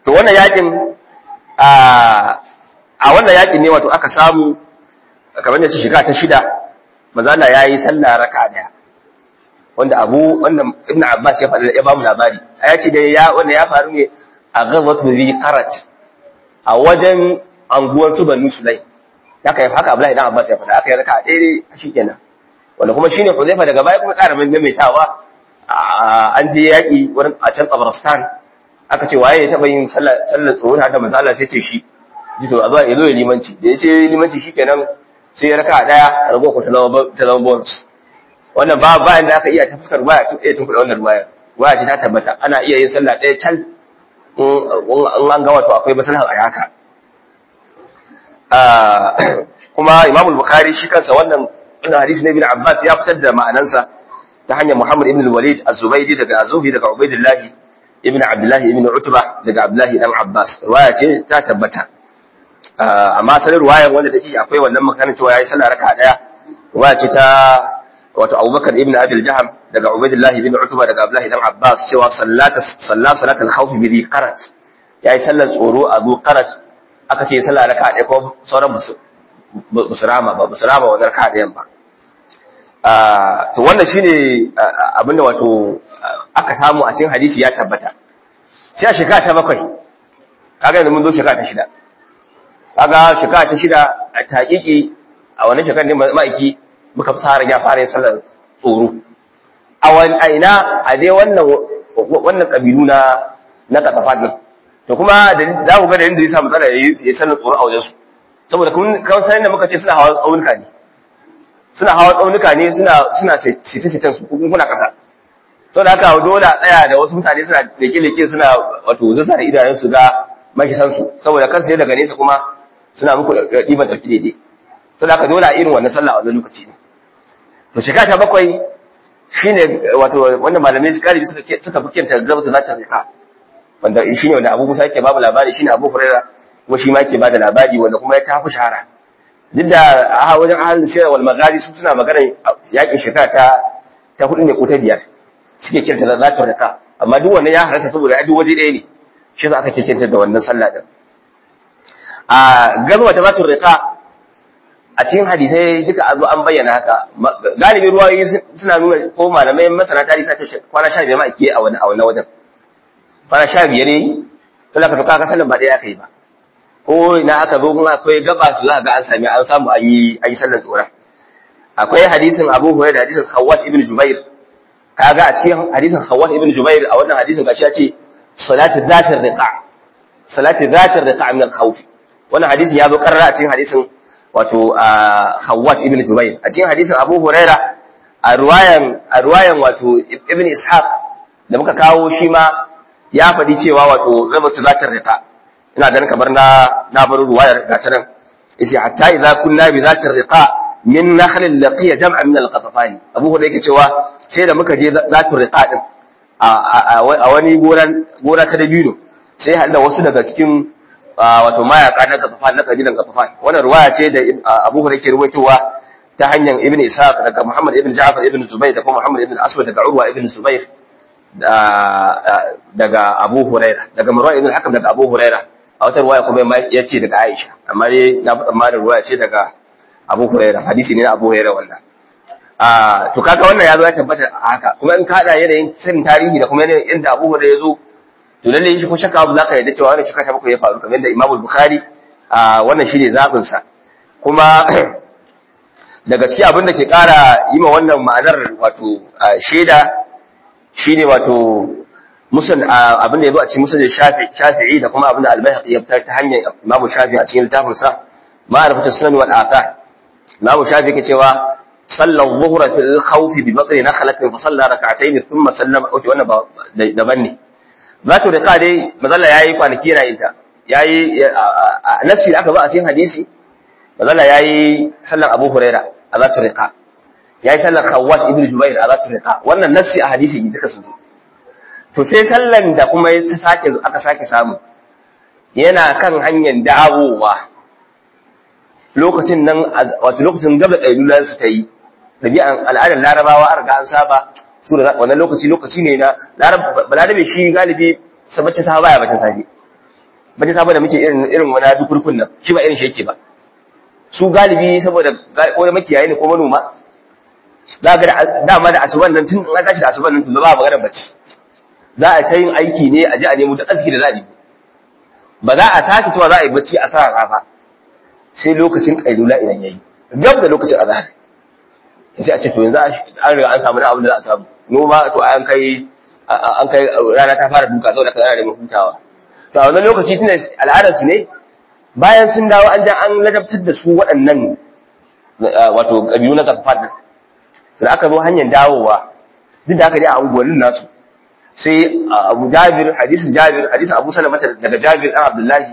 A: to wannan yakin a a wannan yakin ne wato aka samu kamar da shiga ta shida manzo Allah yayi sallah raka'a daya wanda Abu wannan Ibn Abbas ya faɗa ya ba mu labari ya ce dai ya wanda ya faru ne a ghazwat bi qarat a wajen anguwan su Banu Sulaim haka ya haka Abdullahi dan Abbas ya faɗa aka yi raka'a daidai shikenan wanda kuma shine Huzaifa daga baya kuma ƙara maimaitawa an je yaƙi wurin a can Tabaristan aka ce waye ya taɓa yin sallar tsoro da manzo Allah sai ce shi ji to a zo ya zo ya limanci da ya ce limanci shikenan sai ya raka daya rago ko ta zama bonus wannan ba ba inda aka iya ta fuskar waya tun iya tun kuɗa wannan waya waya ce ta tabbata ana iya yin sallah ɗaya tal in an ga wato akwai maslaha a haka kuma Imam Bukhari shi kansa wannan wannan hadisi na Ibn Abbas ya fitar da ma'anansa ta hanyar Muhammad ibn al-Walid az-Zubaydi daga Azuhi daga Ubaydillah ibn Abdullah ibn Utba daga Abdullah dan Abbas riwaya ce ta tabbata amma sanin riwayar wanda take akwai wannan makanin cewa yayi sallah raka'a daya riwaya ce ta wato Abubakar ibn Abi al-Jaham daga Ubaydillah ibn Utba daga Abdullah dan Abbas cewa sallata salla salat al-khawf bi qarat yayi sallar tsoro a zu qarat aka ce sallah raka'a daya ko sauran musu musurama ba musurama wannan raka'a dayan ba to wannan shine abinda wato aka samu a cikin hadisi ya tabbata sai a shekara ta bakwai kaga yanzu mun zo shekara ta shida kaga shekara ta shida a taƙiƙi a wannan shekarar ne ma'aiki muka fara ya fara yin sallar tsoro a wani aina a dai wannan wannan kabilu na na katafa din to kuma za ku ga da yadda zai sa matsala ya yi sallar tsoro a wajen su saboda kun sanin da muka ce suna hawa tsaunuka ne suna hawa tsaunuka ne suna suna sitin su kun kuna kasa to da haka dole a tsaya da wasu mutane suna leke-leke suna wato zasa da idanun su ga makisan su saboda kansu daga nesa kuma suna muku ɗiban ɗauki daidai to da haka dole a irin wannan sallah a wannan lokaci ne to shekara ta bakwai shine wato wanda malamai su kare suka suka fi kenta zabta za ta rika wanda shine wanda Abu Musa yake babu labari shine Abu Hurairah kuma shi ma yake bada labari wanda kuma ya tafi shahara duk da a wajen ahalin shirar wal magazi su suna magana yakin shekara ta ta hudu ne ko ta biyar suke kirta da za ta rika amma duk wannan ya harata saboda a duk waje ɗaya ne shi za aka ke kirta da wannan sallah din a gazuwa ta za ta rika a cikin hadisai duka a zo an bayyana haka galibin ruwayoyi suna nuna ko malamai masana tarihi sace kwana sha biyar ma ake a wani a wannan wajen kwana sha biyar ne to da ka tuka ka sallan ba ɗaya aka yi ba ko ina aka zo kuma akwai gaba su za ga an sami an samu an yi an yi sallar tsoron akwai hadisin Abu Hurairah da hadisin Khawwat ibn Jubair kaga a cikin hadisin Khawwat ibn Jubair a wannan hadisin gashi ya ce salatu zatir riqa salatu zatir riqa min al-khawf wannan hadisin ya zo karara a cikin hadisin wato Khawwat ibn Jubair a cikin hadisin Abu Hurairah a ruwayan a ruwayan wato Ibn Ishaq da muka kawo shi ma ya faɗi cewa wato zabatu zatir riqa ina ganin kamar na na bar ruwayar ga ta nan yace hatta idza kunna bi zati riqa min nakhlin laqiya jam'an min al-qatafani abu hurairah yake cewa sai da muka je zati riqa din a wani goran gora ta dabino sai hada wasu daga cikin wato mayaka na qatafan na kabilan qatafan wannan ruwaya ce da abu hurairah yake ruwaitowa ta hanyar ibn ishaq daga muhammad ibn ja'far ibn zubayr da kuma muhammad ibn aswad daga urwa ibn zubayr daga abu hurairah daga marwan ibn hakam daga abu hurairah a wata ruwaya kuma ya ce daga Aisha amma dai na fi tsammanin ruwaya ce daga Abu Hurairah hadisi ne na Abu Hurairah wannan a to kaga wannan ya zo ya tabbata a haka kuma in kada yanayin sanin tarihi da kuma yanayin inda Abu Hurairah ya zo to lalle shi ko shakka abu zaka yarda cewa wannan shakka ta bakwai ya faru kamar da Imam Bukhari a wannan shine zabin sa kuma daga cikin abin da ke kara yi ma wannan ma'anar wato shaida shine wato musul abin da ya zo a cikin musul shafi'i da kuma abin da albayhaqi ya fitar ta hanyar imamu shafi'i a cikin littafin sa ma'rifatu sunan wal athar imamu shafi'i ke cewa salla dhuhra fil khawf bi batni nakhlatin fa salla rak'atayn thumma sallama okay wannan daban ne zatu riqa dai mazalla yayi kwanaki yana yin ta yayi nasi da aka zo a cikin hadisi mazalla yayi sallan abu huraira a zatu riqa yayi sallan khawwat ibn jubair a zatu riqa wannan nasi a hadisi duka sun zo to sai sallan da kuma ta sake aka sake samu yana kan hanyar dawowa lokacin nan wato lokacin gaba ɗailulan su ta yi ɗabi'an al'adar larabawa an riga an saba su da wannan lokaci lokaci ne na larabe shi galibi sabacin sa baya bacin safe baje sabo da muke irin irin wani dukurkun nan shi ba irin shi yake ba su galibi saboda ko da makiyayi ne ko manoma za ga dama da asuban nan tun an tashi da asuban nan tun ba magana bacci za a ta yin aiki ne a ji a nemo duk arziki da za a nemo ba za a sake cewa za a yi bacci a sa rafa sai lokacin kailula idan yayi gab da lokacin azhar sai a ce to yanzu an riga an samu abin da za a samu noma to an kai an kai rana ta fara duka saboda kaza da hutawa to a wannan lokaci tunda al'adar su ne bayan sun dawo an ja an ladabtar da su waɗannan wato kabilu na kafafan nan da aka zo hanyar dawowa duk da aka dai a unguwannin nasu sai Abu Jabir hadisin Jabir hadisin Abu Salama daga Jabir dan Abdullahi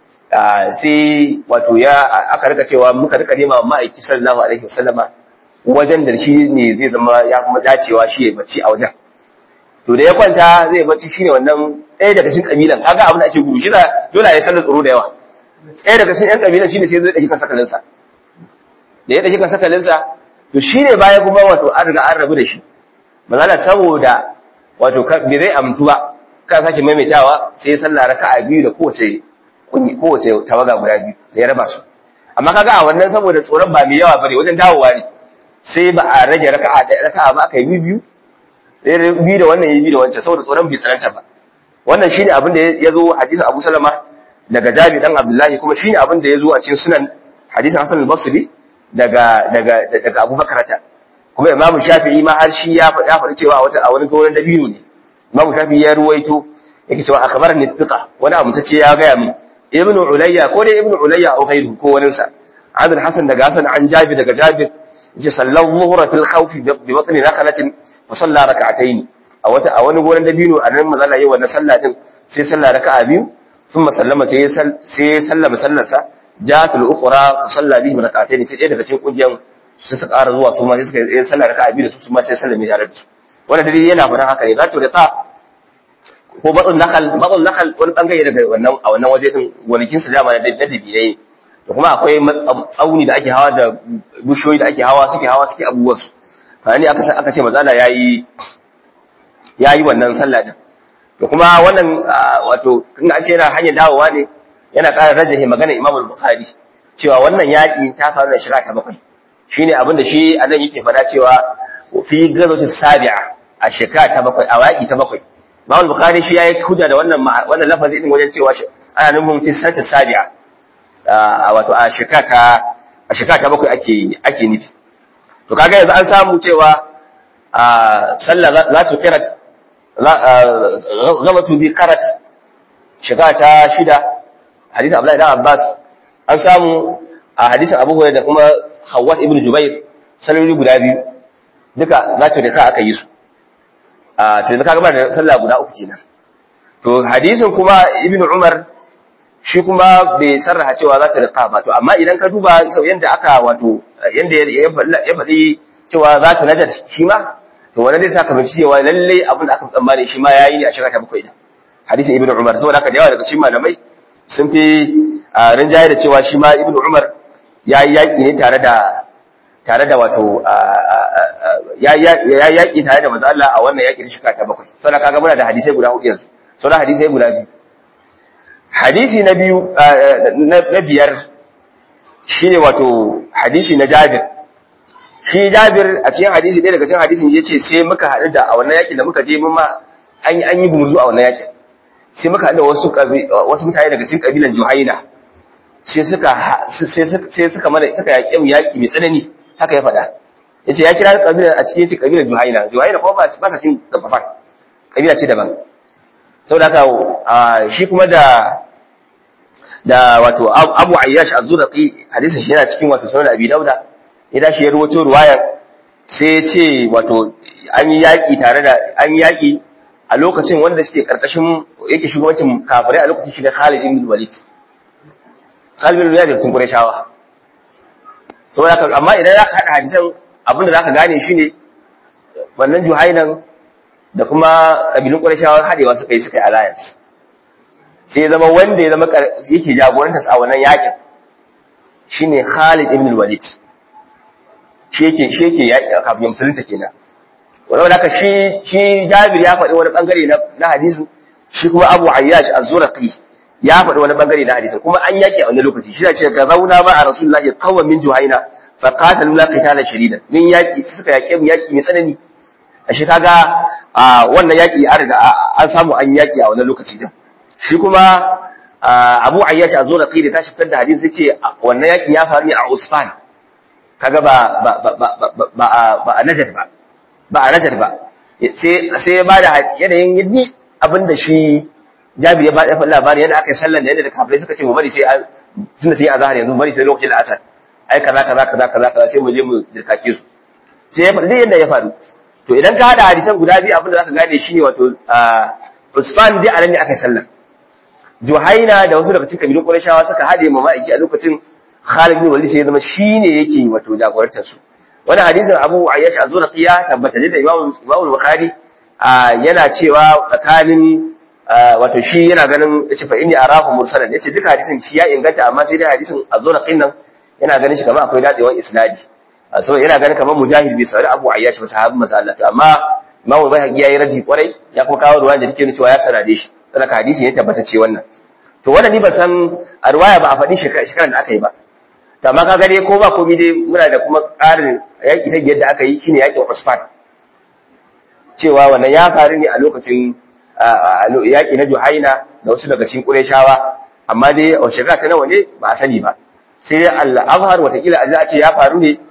A: sai wato ya aka rika cewa muka rika nema ma'aiki sallallahu alaihi wasallama wajen da shi ne zai zama ya kuma dacewa shi ya bacci a wajen to da ya kwanta zai bacci shine wannan ɗaya daga cikin kabilan kaga abin da ake gudu shi da dole ya sallar tsoro da yawa ɗaya daga cikin ƴan kabilan shine sai zai ɗauki kan sakalinsa da ya ɗauki kan sakalinsa to shine baya kuma wato an riga an rabu da shi manzala saboda wato bai zai amtu ba ka sake maimaitawa sai sallah raka'a biyu da kowace kowace tawaga guda biyu da ya raba su amma kaga a wannan saboda tsoron ba mai yawa bane wajen dawowa ne sai ba a rage raka'a da raka'a ba aka yi biyu biyu da wannan yi biyu da wancan saboda tsoron bai tsananta ba wannan shine abin da ya zo hadisin Abu Salama daga Jabi dan Abdullahi kuma shine abin da ya zo a cikin sunan hadisin Hasan al-Basri daga daga daga Abu Bakrata kuma Imam Shafi'i ma har shi ya faɗa faɗi cewa wata a wani goren dabino ne Imam Shafi'i ya ruwaito yake cewa akhbarani thiqa wani abu tace ya ga min Ibn Ulayya ko dai Ibn Ulayya ko ghairu ko wani sa Abdul Hasan daga Hasan an Jabi daga Jabir yace sallallahu zuhra fil khawf bi batni nakhalatin fa salla rak'atayn a wata a wani goren dabino a nan mazalla yayi wannan sallah din sai sallah raka'a biyu thumma sallama sai sai sallama sallarsa ja'at al-ukhra fa salla bihi rak'atayn sai ɗaya daga cikin kungiyan su suka ƙara zuwa su ma sai suka yi sallah raka'a biyu da su su ma sai sallame tare da su wannan dalili yana faɗan haka ne zato da ta ko batsun nakal batsun nakal wani bangare daga wannan a wannan waje din gonakin su dama na dabi ne da kuma akwai tsauni da ake hawa da bushoyi da ake hawa suke hawa suke abubuwan su fa ne aka aka ce mazala yayi yayi wannan sallah din to kuma wannan wato in an ce yana hanyar dawowa ne yana ƙara rajahi magana Imam al-Bukhari cewa wannan yaƙi ta faru da shira ta bakwai shine abin da shi anan yake faɗa cewa fi gazwati sabi'a a shekara ta bakwai a waƙi ta bakwai Imam al-Bukhari shi yayi hujja da wannan wannan lafazi din wajen cewa ana nufin fi sanata sabi'a wato a shekara ta a shekara ta bakwai ake ake nufi to kaga yanzu an samu cewa sallah za ta kirat gabatu bi karat shekara ta shida hadisin Abdullahi dan Abbas an samu a hadisin Abu Hurairah da kuma Hawwa ibn Jubair salloli guda biyu duka za ta da sa aka yi su a to yanzu kaga ba da sallah guda uku kenan to hadisin kuma Ibn Umar shi kuma bai sarraha cewa za ta riƙa ba to amma idan ka duba sau yanda aka wato yanda ya faɗi cewa za ta najar shi ma to wani zai saka binci cewa lalle abin da aka tsammani shi ma yayi ne a shekara ta bakwai da hadisin ibnu umar saboda haka da yawa daga cikin malamai sun fi rinjaye da cewa shi ma ibnu umar yayi yaki ne tare da tare da wato ya yaki tare da manzo Allah a wannan yaki na shekara ta bakwai saboda kaga muna da hadisai guda hudu yanzu sauran hadisai guda biyu hadisi na biyu na biyar shine wato hadisi na Jabir shi Jabir a cikin hadisi ɗaya daga cikin hadisin ya ce sai muka haɗu da a wannan yakin da muka je mun ma an yi an yi gumurzu a wannan yakin sai muka haɗu da wasu wasu mutane daga cikin kabilan Juhaina sai suka sai suka mana suka yaƙi mu yaƙi mai tsanani haka ya faɗa yace ya kira kabilan a cikin kabilan Juhaina Juhaina kuma ba ba ta cikin gafafan kabila ce daban saboda haka shi kuma da da wato Abu Ayyash Az-Zurqi hadisin shi yana cikin wato sunan Abi Dauda ya dashi ya ruwato ruwaya sai ya ce wato an yi yaƙi tare da an yi yaƙi a lokacin wanda suke karkashin yake shugabancin kafirai a lokacin shi da Khalid ibn Walid Khalid ibn Walid tun Qurayshawa saboda haka amma idan zaka hada hadisan abinda zaka gane shine wannan Juhainan da kuma kabilun Qurayshawa hadewa suka yi suka yi alliance sai zama wanda ya zama yake jagorantar a wannan yakin shine Khalid ibn Walid shi yake shi yake yaƙi kafin musulunta kenan wanda haka shi shi Jabir ya faɗi wani bangare na na hadisin shi kuma Abu Ayyash Az-Zurqi ya faɗi wani bangare na hadisin kuma an yaki a wani lokaci shi ce ga zauna ba a rasulullahi qawman min juhaina fa qatalu la qitala shadida min yaki suka yake mu yaki mai tsanani ashe kaga wannan yaki an riga an samu an yaki a wani lokaci din shi kuma Abu Ayyash a zona qidi ta shiftar da hadisi ce wannan yaki ya faru ne a Usfan kaga ba ba ba ba ba a Najd ba ba a Najd ba sai sai ya bada yanayin yaddi abinda shi Jabir ya bada labari yadda aka yi sallan da yadda da kafirai suka ce mu bari sai tunda sai azhar yanzu bari sai lokacin asar ai kaza kaza kaza kaza kaza sai mu je mu dirkake su sai ya faɗi yadda ya faru to idan ka hada hadisan guda biyu abinda zaka gane shine wato Usman dai anan ne aka yi sallan Juhaina da wasu daga cikin kabilun Qurayshawa suka hade ma ma'aiki a lokacin Khalid bin Walid sai ya zama shine yake wato jagorantar su wannan hadisin Abu Ayyash Az-Zurqi tabbata da Imam Imam Bukhari yana cewa tsakanin wato shi yana ganin yace fa inni arahu mursalan yace duka hadisin shi ya inganta amma sai dai hadisin Az-Zurqi nan yana ganin shi kamar akwai dadewan isnadi so yana ganin kamar Mujahid bai sauri Abu Ayyash ba sahabin manzo Allah amma Imam Bayhaqi yayi raddi kwarai ya kuma kawo ruwan da take nuna cewa ya sanade shi saboda hadisi ya tabbata ce wannan to wannan ni ban san a ruwaya ba a faɗi shekaran da aka yi ba to amma kaga dai ko ba komai dai muna da kuma ƙarin yaƙi ta yadda aka yi shine yaƙin Usfan cewa wannan ya faru ne a lokacin yaƙi na Juhaina da wasu daga cikin Qurayshawa amma dai a shekara ta nawa ne ba a sani ba sai dai al-Azhar watakila a ce ya faru ne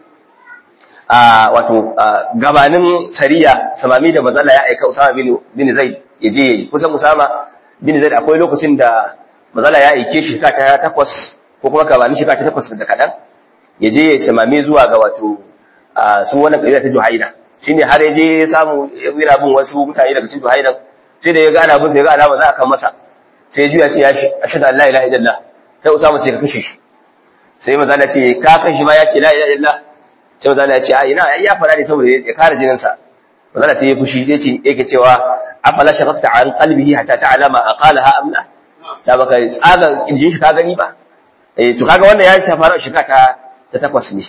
A: a wato gabanin sariya samami da mazala ya aika Usama bin Zaid ya je yayi kusan Usama bin Zaid akwai lokacin da mazala ya aike shi ta takwas ko kuma gabanin shi ta takwas da kadan ya je ya samami zuwa ga wato su wannan kabila ta Juhaina shine har ya je ya samu yana bin wasu mutane daga cikin Juhaina sai da ya ga ana bin sai ya ga alama za a kan masa sai ya juya ce ya shi ashhadu an la ilaha illallah sai Usama sai ka kashe shi sai mazala ce ka kan shi ma ya ce la ilaha illallah sai mazala ya ce a ina ya fara ne saboda ya kare jininsa mazala sai ya fushi sai ce yake cewa afala shaqaqta an qalbihi hatta ta'lama aqalaha am la da baka tsaga kirjin shi ka gani ba eh to kaga wannan ya shafa shika ta ta takwas ne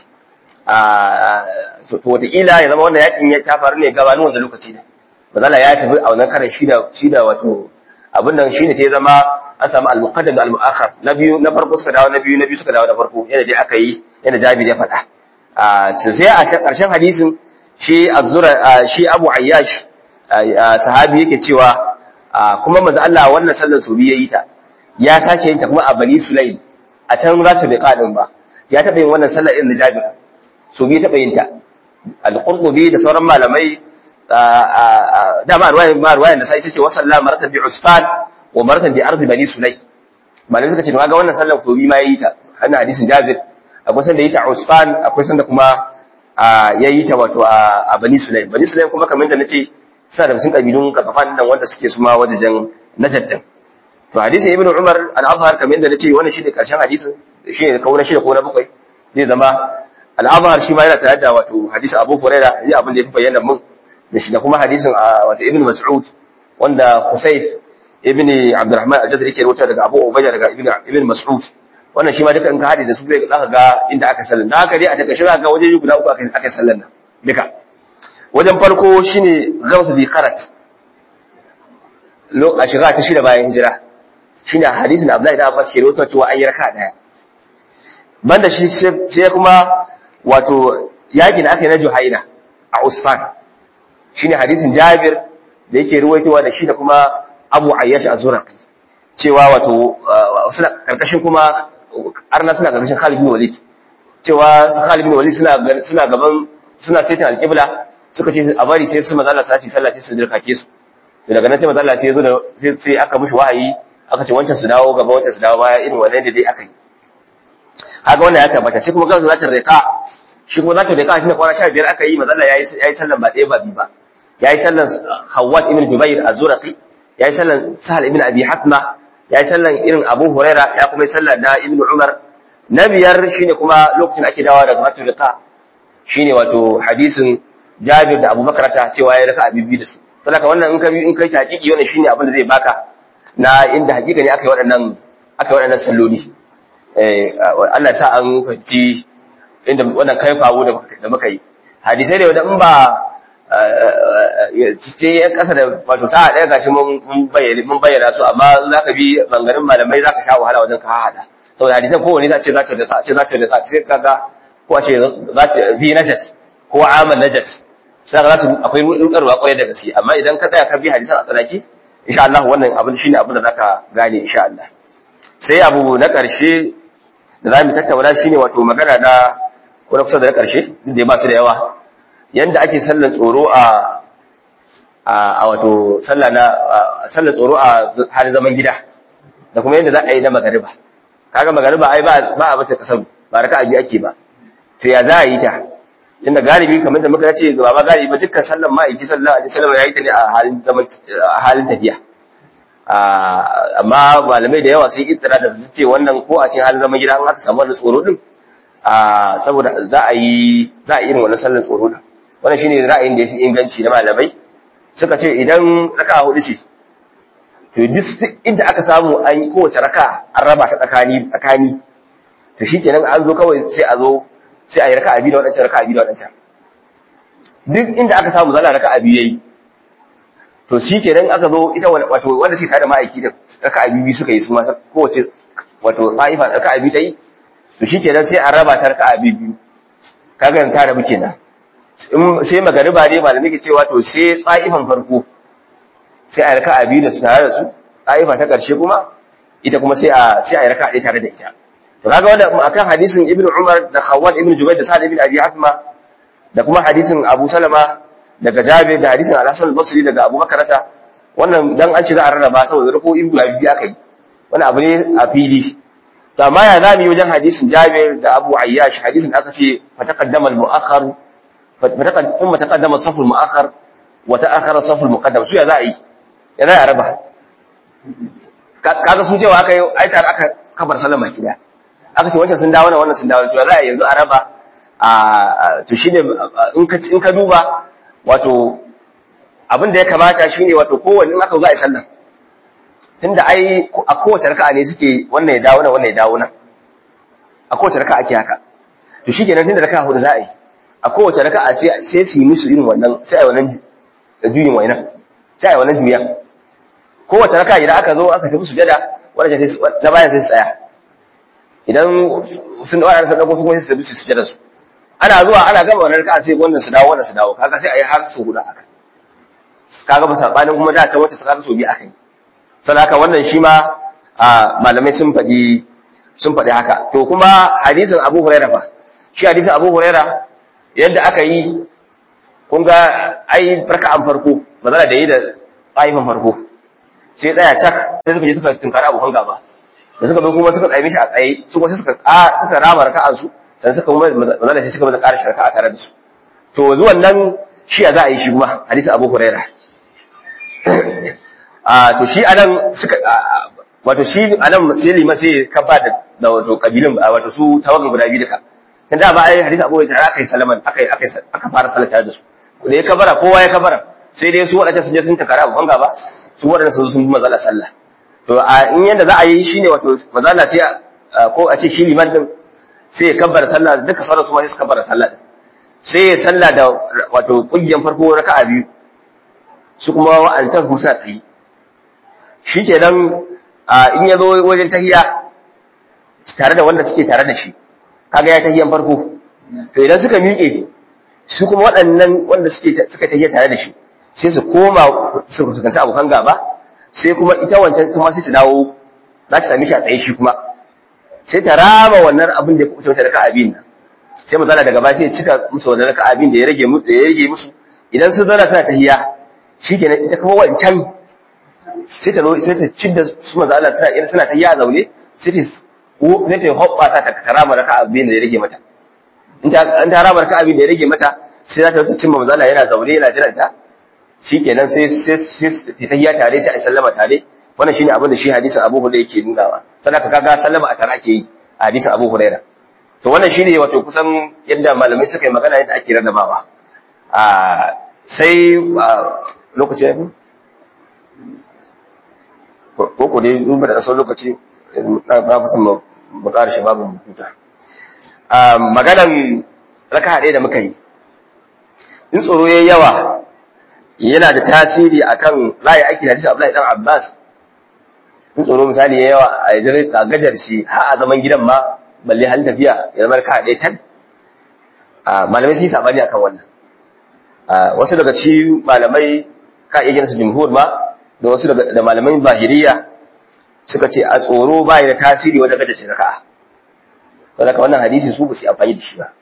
A: a to wataƙila ya zama wannan yakin ya ta faru ne gabanin wanda lokaci ne mazala ya tafi a wannan karan shi da shi da wato abin nan shine sai ya zama an samu al-muqaddam da al-mu'akhkhar na biyu na farko suka dawo na biyu na biyu suka dawo na farko yana dai aka yi yana Jabir ya faɗa sai a ƙarshen hadisin shi azzura shi Abu Ayyash sahabi yake cewa kuma manzo Allah wannan sallar su yayi ta ya sake yin ta kuma a Bani Sulaim a can zata bi qadin ba ya taba yin wannan sallar irin Jabir su bi taba yin ta al-Qurtubi da sauran malamai da ma ruwayan ma ruwayan da sai ce wa sallama maratan bi Usfan wa maratan bi ardi Bani Sulaim malamai suka ce to kaga wannan sallar su bi ma yayi ta wannan hadisin Jabir akwai sanda yi ta a Usfan akwai sanda kuma ya yi ta wato a Bani Sulaim Bani Sulaim kuma kamar da nace suna da cikin kabilun kafafan nan wanda suke suma wajajen Najd din to hadisin Ibn Umar al-Azhar kamar da nace wannan shi ne karshen hadisin shi ne kauna shi da ko na bakwai zai zama al-Azhar shi ma yana tare da wato hadisi Abu Hurairah ya abin da ya fi bayyana mun da shi da kuma hadisin wato Ibn Mas'ud wanda Husayf ibn Abdurrahman al-Jazari ke rawaita daga Abu Ubayda daga Ibn Mas'ud wannan shi ma duka in ka haɗe da su zai zaka ga inda aka sallan da haka dai a takaice zaka ga waje guda uku aka aka sallan nan duka wajen farko shine gawsu bi qarat lo a shiga ta shida bayan hijira shine hadisin Abdullahi da Abbas ke rawaito cewa an yi raka daya banda shi sai kuma wato yakin da aka yi na Juhaina a Usfan shine hadisin Jabir da yake ruwaitowa da shi da kuma Abu Ayyash az-Zuraqi cewa wato suna karkashin kuma arna suna karkashin Khalid bin Walid cewa Khalid bin Walid suna suna gaban suna saitin alqibla suka ce a bari sai su manzo Allah sai sallah sai su dirkake su to daga nan sai manzo Allah sai ya zo da sai aka mishi wahayi aka ce wancan su dawo gaba wancan su dawo baya irin wannan da dai aka yi haka wannan ya tabbata sai kuma kansu za ta rika shi kuma za ta rika shi ne kwana 15 aka yi manzo Allah yayi yayi sallan ba ɗaya ba biyu ba yayi sallan Hawwat ibn Jubair az-Zuraqi yayi sallan Sahal ibn Abi Hatma ya yi sallan irin abu huraira ya kuma yi sallan na ibn umar na biyar shine kuma lokacin ake dawa daga matar rika shine wato hadisin jabir da abu makarata cewa ya raka abibi da su saboda wannan in ka in kai hakiki wannan shine abin da zai baka na inda hakika ne aka yi waɗannan aka yi waɗannan salloli eh Allah sa an kanci inda wannan kai fawo da muka yi hadisai da wanda in ba ce yan kasa da wato sa'a ɗaya gashi mun bayyana mun bayyana su amma za ka bi bangarin malamai za ka sha wahala wajen ka haɗa saboda hadisan kowane za ce za ce da sa ce za ce da sa ce kaga ko a ce za ta bi najat ko amal najat sai za su akwai rukarwa kwarai da gaske amma idan ka tsaya ka bi hadisan a tsanaki insha Allah wannan abin shine abin da zaka gane insha Allah sai abu na ƙarshe da za mu tattauna shine wato magana na ko na kusa da na ƙarshe duk da ba su da yawa yanda ake sallar tsoro a a wato sallah na sallar tsoro a halin zaman gida da kuma yanda za a yi na magariba kaga magariba ai ba ba a mata kasar ba raka abi ake ba to ya za a yi ta tunda galibi kamar da muka ce ba ba galibi dukkan sallar ma'aiki sallallahu alaihi wasallam ya yi ta ne a halin zaman a halin tafiya amma malamai da yawa sun ittira da su ce wannan ko a cikin halin zaman gida an aka samu wannan tsoro din saboda za a yi za a irin wannan sallar tsoro din wannan shine ra'ayin da yafi inganci na malamai suka ce idan raka hudu ce to duk inda aka samu an yi kowace raka an raba ta tsakani tsakani to shikenan an zo kawai sai a zo sai a yi raka abi da wadancan raka abi da wadancan duk inda aka samu zalla raka abi yayi to shi kenan aka zo ita wato wanda suke tare da ma'aiki da raka biyu suka yi su ma kowace wato ta'ifa raka biyu ta yi to shi kenan sai a raba ta raka biyu kaga ta rabu kenan sai magariba ne malami ke cewa to sai ta'ifan farko sai a raka biyu da su tare da su ta'ifa ta karshe kuma ita kuma sai a sai a raka ɗaya tare da ita to kaga wanda akan hadisin ibnu umar da khawwat ibnu jubair da sa'ad ibn abi hasma da kuma hadisin abu salama daga Jabir da hadisin Al-Hasan al-Basri daga Abu Bakarata wannan dan an ce za a rarraba saboda rako in guda biyu aka yi wannan abu ne a fili to amma ya zamu yi wajen hadisin Jabir da Abu Ayyash hadisin aka ce fa taqaddama al-mu'akhkhar fa taqaddama taqaddama as-saff al-mu'akhkhar wa ta'akhkhara as-saff al-muqaddam su ya za a yi ya za a raba kaga sun cewa aka yi ai tare aka kabar sallama kida aka ce wancan sun dawo wannan sun dawo to ya za a yanzu a raba a to shine in ka in ka duba wato abin da ya kamata shine wato kowanne in aka zo a yi sallah tunda ai a kowace raka'a ne suke wannan ya dawo nan wannan ya dawo nan a kowace raka'a ake haka to shikenan tunda raka'a hudu za a yi a kowace raka'a sai sai su yi musu irin wannan sai a wannan juyin wainan sai a wannan juyan kowace raka'a idan aka zo aka tafi sujada wanda sai na bayan sai su tsaya idan sun dawo sun dago su kuma sai su tafi su sujada su ana zuwa ana gama wannan raka'a sai wannan su dawo wannan su dawo kaga sai a yi har su hudu haka kaga ba sabanin kuma da can wata su kaga so bi aka yi sannan haka wannan shi ma malamai sun faɗi sun faɗi haka to kuma hadisin Abu Huraira fa shi hadisin Abu Huraira yadda aka yi kun ga ai raka'an farko mazala da yi da ƙa'ifan farko sai tsaya cak sai suka je suka tunkari abokan gaba da suka bai kuma suka tsaye mishi a tsaye su kuma suka suka rama raka'an su sannan suka kuma mazala sai suka maza ƙara sharka a tare da su to zuwan nan shi ya za a yi shi kuma hadisin Abu Huraira a to shi anan suka wato shi anan sai liman sai ka ba da da wato kabilin wato su tawagan guda biyu duka dan da ba ai hadisi Abu Hurairah aka yi salaman aka aka aka fara salata da su da ya kabara kowa ya kabara sai dai su wadannan sun je sun takara abu banga ba su wadannan sun sun bi mazala sallah to a in yanda za a yi shine wato mazala sai ko a ce shi liman din sai ya kabbara sallah duka sauran su ma sai su kabbara sallah din sai ya sallah da wato kungiyan farko raka'a biyu su kuma wa'ancan su suna tsayi shi ke nan in ya zo wajen tahiya tare da wanda suke tare da shi kaga ya tahiyan farko to idan suka miƙe su kuma waɗannan wanda suke suka tahiya tare da shi sai su koma su fuskanci abokan gaba sai kuma ita wancan kuma sai su dawo za ta sami shi a tsaye shi kuma sai ta rama wannan abin da ya kuɓuce mata da ka'abin nan sai mu zana daga baya sai ya cika musu wannan ka'abin da ya rage musu da ya rage musu idan sun zauna suna tahiya shi kenan ita kuma wancan sai ta sai ta cidda su manzo Allah tana irin suna ta ya zaune sai ta ko ne ta hoppa ta ta karama raka abin da ya rage mata in ta an ta rama raka abin da ya rage mata sai za ta ta cimma manzo Allah yana zaune yana jiran ta shikenan sai sai ta ya tare sai a sallama tare wannan shine abin da shi hadisin Abu Hurairah yake nunawa sadaka kaga sallama a tare ake yi a hadisin Abu Hurairah to wannan shine wato kusan yadda malamai suka yi magana yadda ake rarrabawa a sai lokaci ya ko ko dai duba da sauran lokaci na ba kusan mu ƙara shi babu huta maganan raka ɗaya da muka yi in tsoro yayi yawa yana da tasiri akan ra'ayi aiki da hadisi Abdullahi dan Abbas in tsoro misali ya yawa a yajar a gajar shi har a zaman gidan ma balle halin tafiya ya zama ka ɗaya tan malamai sun yi sabani akan wannan wasu daga ci malamai ka iya gina su jumhur ma da wasu da malamai zahiriya suka ce a tsoro ba da tasiri wajen gajar shi raka'a saboda wannan hadisi su ba su amfani da shi ba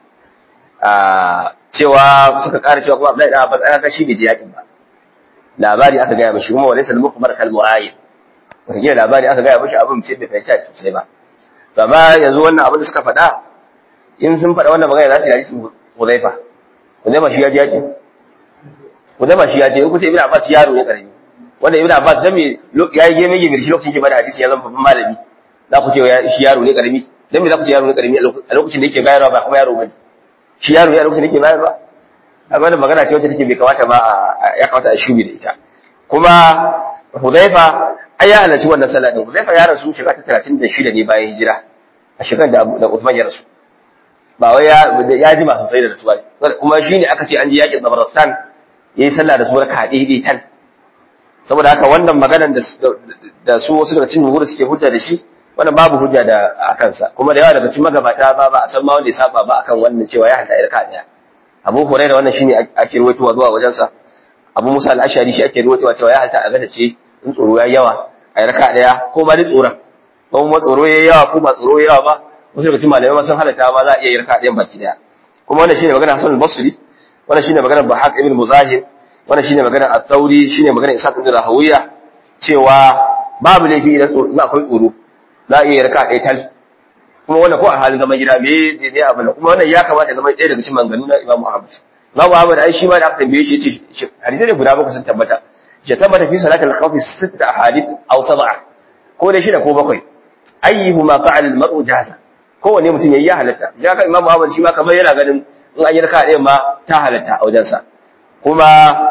A: cewa suka ƙara cewa kuma Abdullahi dan Abbas aka shi bai je yakin ba labari aka gaya mishi kuma walaysa al-mukhbar kal mu'ayyin wata gina labari aka gaya mishi abin ce bai fahimta sosai ba to amma yanzu wannan abin da suka faɗa in sun faɗa wannan magana za su yi hadisin Hudhaifa Hudhaifa shi ya je yakin Hudhaifa shi ya je in kuce Ibn Abbas yaro ne karami wanda Ibn Abbas dan me ya yi geme geme shi lokacin ke bada hadisi ya zama babban malami za ku ce shi yaro ne karami dan me za ku ce yaro ne karami a lokacin da yake bayarwa ba kuma yaro bane shi yaro ne a lokacin da yake bayarwa amma da magana ce wacce take bai kamata ba ya kamata a shubi da ita kuma Hudhaifa ai ya halarci wannan sallah din Hudhaifa ya rasu shekara ta 36 ne bayan hijira a shekarar da da Uthman ya rasu ba wai ya ya jima sosai da rasuwa kuma shine aka ce an ji yakin Zabaristan yayi sallah da suwar kaɗe dai tan saboda haka wannan maganar da da su wasu daga cikin gurgu suke hujja da shi wannan babu hujja da a kansa kuma da yawa daga cikin magabata ba ba a san ma wanda ya saba ba akan wannan cewa ya hanta irka daya Abu Hurairah wannan shine ake ruwaitowa zuwa wajensa Abu Musa al-Ashari shi ake ruwaitowa cewa ya hanta a gada ce in tsoro ya yawa a irka daya ko ma dai tsoron ko kuma tsoro ya yawa ko ba tsoro ya yawa ba wasu daga cikin malamai ma sun halatta ma za a iya irka dayan baki daya kuma wannan shine magana Hassan al-Basri wannan shine magana Bahaq ibn Muzahim wannan shine magana At-Tawri shine magana Isa ibn Rahawiya cewa babu laifi idan akwai tsoro za a iya raka ɗaya tal kuma wannan ko a halin zaman gida me ne abu da kuma wannan ya kamata zama ɗaya daga cikin manganu na Imam Ahmad Imam Ahmad ai shi ma da aka tambaye shi yace hadisi ne guda bakwai sun tabbata ya tabbata fi salatul khawf sitta ahadith aw sab'a ko dai shida ko bakwai ayyuhuma fa'al al-mar'u jaza kowanne mutum yayi ya halatta ya ka Imam Ahmad shi ma kamar yana ganin in an yi raka ɗaya ma ta halatta a wajensa kuma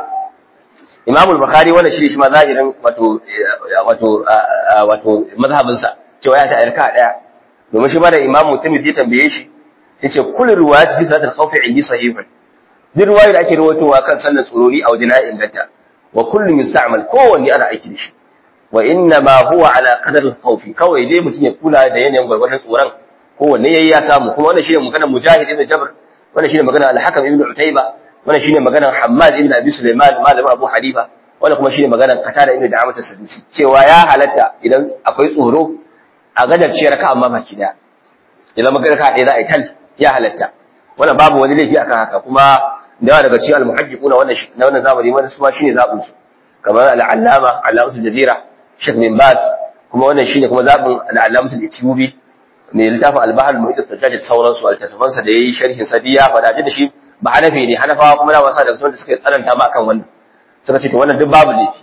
A: Imam al-Bukhari wannan shi shi ma zahirin wato wato wato mazhabinsa cewa ya ta irka daya domin shi ma da imamu tirmidhi tambaye shi sai ce kullu riwayat fi salatul khawf indi sahihun duk riwaya da ake rawaitowa kan sallar tsorori a wajen inganta wa kullu musta'mal kowanne ana aiki da shi wa inna ma huwa ala qadar al-khawf kawai dai mutum ya kula da yanayin gwargwadon tsoron kowanne yayi ya samu kuma wannan shine maganar mujahid ibn jabr wannan shine maganar al-hakam ibn utayba wannan shine maganar hammad ibn abi sulaiman malamin abu hanifa wannan kuma shine maganar qatada ibn da'amat as-sadusi cewa ya halatta idan akwai tsoro a gadar ce raka amma baki daya idan maka raka ɗaya za a yi tal ya halatta wannan babu wani laifi akan haka kuma da yawa daga cikin almuhajjiquna wannan na wannan zamani wani su ma shine zabin su kamar al-allama allamatul jazira Sheikh bin Baz kuma wannan shine kuma zabin al-allamatul etiyobi ne littafin al-bahr al-muhit al-tajjid da sauransu al-tasafan sa da yayi sharhin sa diya fada da shi ba hanafi ne hanafawa kuma da wasa daga cikin da suka tsananta ma akan wannan suka ce to wannan duk babu laifi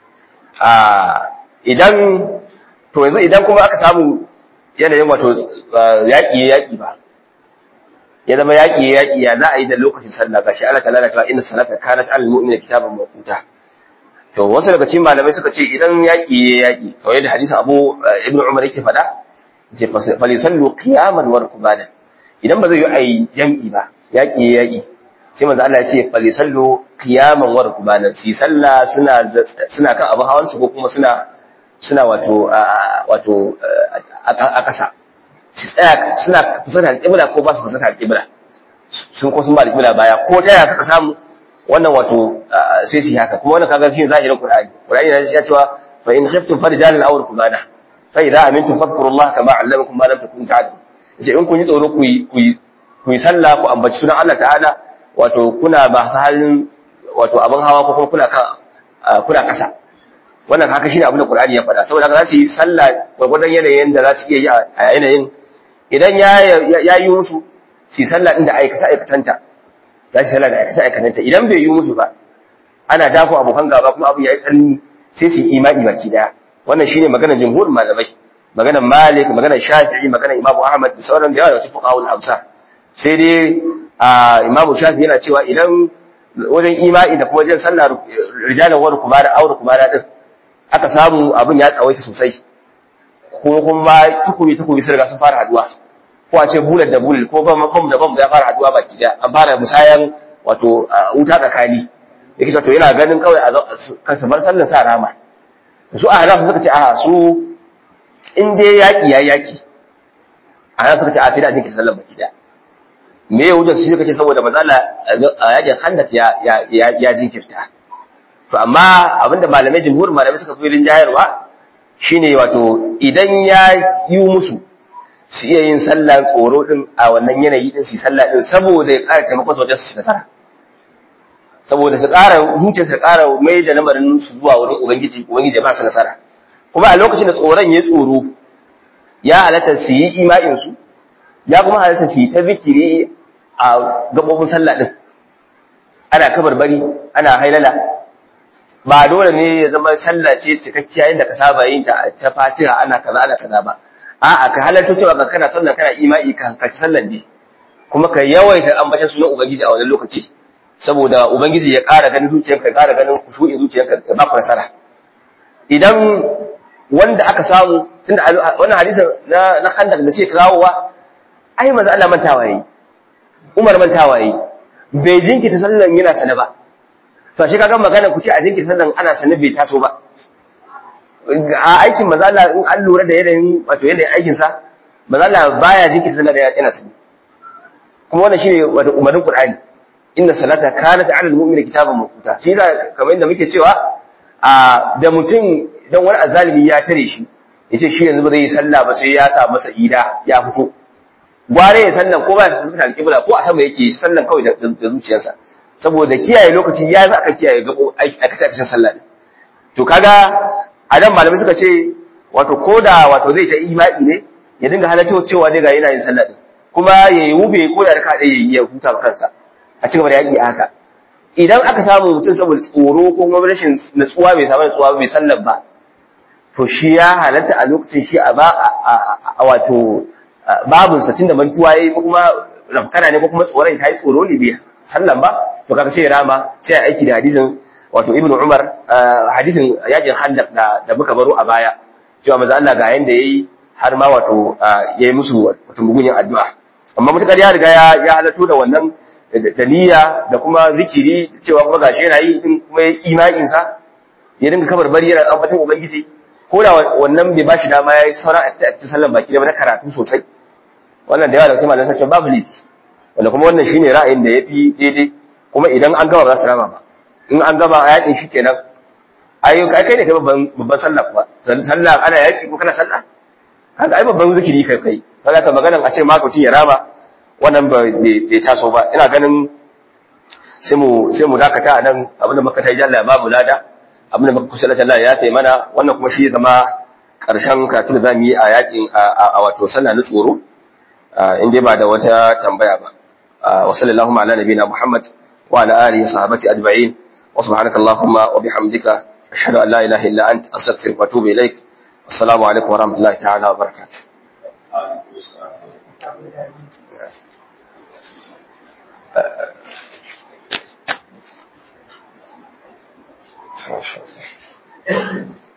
A: a idan to yanzu idan kuma aka samu yanayin wato yaƙi ya yaƙi ba ya zama yaƙi ya yaƙi ya za a yi da lokacin sallah gashi Allah ta'ala cewa inna salata kanat al mu'mina kitaban mawquta to wasu daga cikin malamai suka ce idan yaƙi ya yaƙi kawai da hadisin Abu Ibn Umar yake faɗa ce fa yusallu qiyaman wa rukbanan idan ba zai yi ai jam'i ba yaƙi ya yaƙi sai manzo Allah ya ce fa yusallu qiyaman wa rukbanan si sallah suna suna kan abu hawan su ko kuma suna suna wato wato a ƙasa su tsaya suna fuskantar alƙibla ko ba su fuskantar alƙibla sun ko sun ba alƙibla baya ko ta yaya suka samu wannan wato sai su yi haka kuma wannan kaga shi zahirin Qur'ani Qur'ani ya cewa fa in khiftum farjalan aw rukbana fa idza amintum fadhkurullaha kama 'allamakum ma lam takunu ta'lamun yace in kun yi tsoro ku yi ku yi sallah ku ambaci sunan Allah ta'ala wato kuna ba halin wato abin hawa ko kuma kuna kan kuna ƙasa wannan haka shine abin da Qur'ani ya faɗa saboda za su yi sallah gwargwadon yanayin da za su iya yi a yanayin idan ya yi musu su yi sallah din da aikata aikatanta za su yi sallah da aikata aikatanta idan bai yi musu ba ana dafo abokan gaba kuma abin ya yi tsanani sai su yi imani baki daya wannan shine maganar jumhurin malamai maganar Malik maganar Shafi'i maganar Imam Ahmad da sauran da yawa da su fuqahul amsa sai dai Imam Shafi'i yana cewa idan wajen imani da kuma wajen sallah rijalan wa rukubara aure kubara din aka samu abin ya tsawaita sosai ko kuma tukuri tukuri sun riga sun fara haduwa ko a ce bullet da bullet ko bam bam da bam ya fara haduwa baki daya an fara musayan wato wuta tsakani yake to yana ganin kawai a ka bar sallan sa rama su a hanafu suka ce a su in dai yaƙi ya yaƙi a hanafu suka ce a sai da a jinkirta sallan baki daya me ya wuce su suka ce saboda mazala a yaƙin handak ya jinkirta to amma abinda malamai jimhurin malamai suka fi rinjayarwa shine wato idan ya yi musu su iya yin sallah tsoro din a wannan yanayi din su sallah din saboda ya ƙara taimakon su wajen su nasara saboda su ƙara huce su ƙara mai da lamarin su zuwa wurin ubangiji ubangiji ba su nasara kuma a lokacin da tsoron ya tsoro ya halatta su yi ima'in su ya kuma halatta su yi ta zikiri a gabobin sallah din ana kabarbari ana hailala ba dole ne ya zama sallah ce cikakkiya yadda ka saba yin ta ta fatiha ana kaza ana kaza ba a'a ka halarta cewa ka kana sallah kana imani ka hankaci sallan ne kuma ka yawaita ambata sunan ubangiji a wannan lokaci saboda ubangiji ya ƙara ganin zuciyarka ya ƙara ganin kushu'i zuciyarka ya ba ku nasara idan wanda aka samu tunda wannan hadisin na na khandak da ce kawowa ai manzo Allah mantawa yayi Umar mantawa yayi bai jinkita sallan yana sana ba to shi kaga magana ku ce a jinkita sallan ana sana bai taso ba a aikin manzo Allah in an lura da yanayin wato yanayin aikin sa manzo Allah baya jinkita sallan yana sana kuma wannan shine wato umarnin Qur'ani inna salata kanat 'ala al-mu'mini kitaban mawquta shi yasa kamar yadda muke cewa a da mutum dan wani azalimi ya tare shi yace shi yanzu ba zai yi sallah ba sai ya sa masa ida ya fito gware ya sallan ko ba ya fuskanta alƙibla ko a sama yake sallan kawai da zuciyarsa saboda kiyaye lokaci ya za aka kiyaye gabo aikace aikacen sallah ne to kaga a nan malamai suka ce wato koda wato zai ta imani ne ya dinga halatto cewa dai ga yana yin sallah din kuma ya yi wube ko da raka ɗaya ya huta kansa a cikin da yaƙi haka idan aka samu mutum saboda tsoro ko kuma rashin natsuwa bai samu natsuwa bai sallar ba to shi ya halatta a lokacin shi a ba a wato babun sa tunda mantuwa yayi ko kuma rafkana ne ko kuma tsoron ta yi tsoro ne bai sallan ba to kaga sai rama sai a aiki da hadisin wato ibnu umar hadisin yakin handaq da da muka baro a baya cewa manzo Allah ga yanda yayi har ma wato yayi musu wato mugunyin addu'a amma mutakar ya riga ya ya halatto da wannan da niyya da kuma zikiri cewa kuma gashi yana yi din kuma imanin sa ya dinga kabar bari yana ambaton ubangiji ko da wannan bai bashi dama ya yi sauran a cikin sallan baki da na karatu sosai wannan da yawa da kuma malamai sace babu laifi wanda kuma wannan shine ra'ayin da yafi daidai kuma idan an gama ba za su rama ba in an gama a yakin shi kenan ai kai ne kai babban babban sallah kuwa sallah ana yaki ko kana sallah kaga ai babban zikiri kai kai kaga ka magana a ce ma mutum ya rama wannan bai taso ba ina ganin sai mu sai mu dakata a nan abinda muka tai jalla babu lada abinda muka kusa Allah ya tayi mana wannan kuma shi zama karshen karatu da zamu yi a yakin a wato sallah na tsoro in dai ba da wata tambaya ba wa sallallahu ala nabiyina muhammad wa ala alihi sahabati ajma'in wa subhanaka allahumma wa bihamdika ashhadu an la ilaha illa anta astaghfiruka wa atubu ilaik assalamu alaikum wa rahmatullahi ta'ala wa barakatuh Thank you.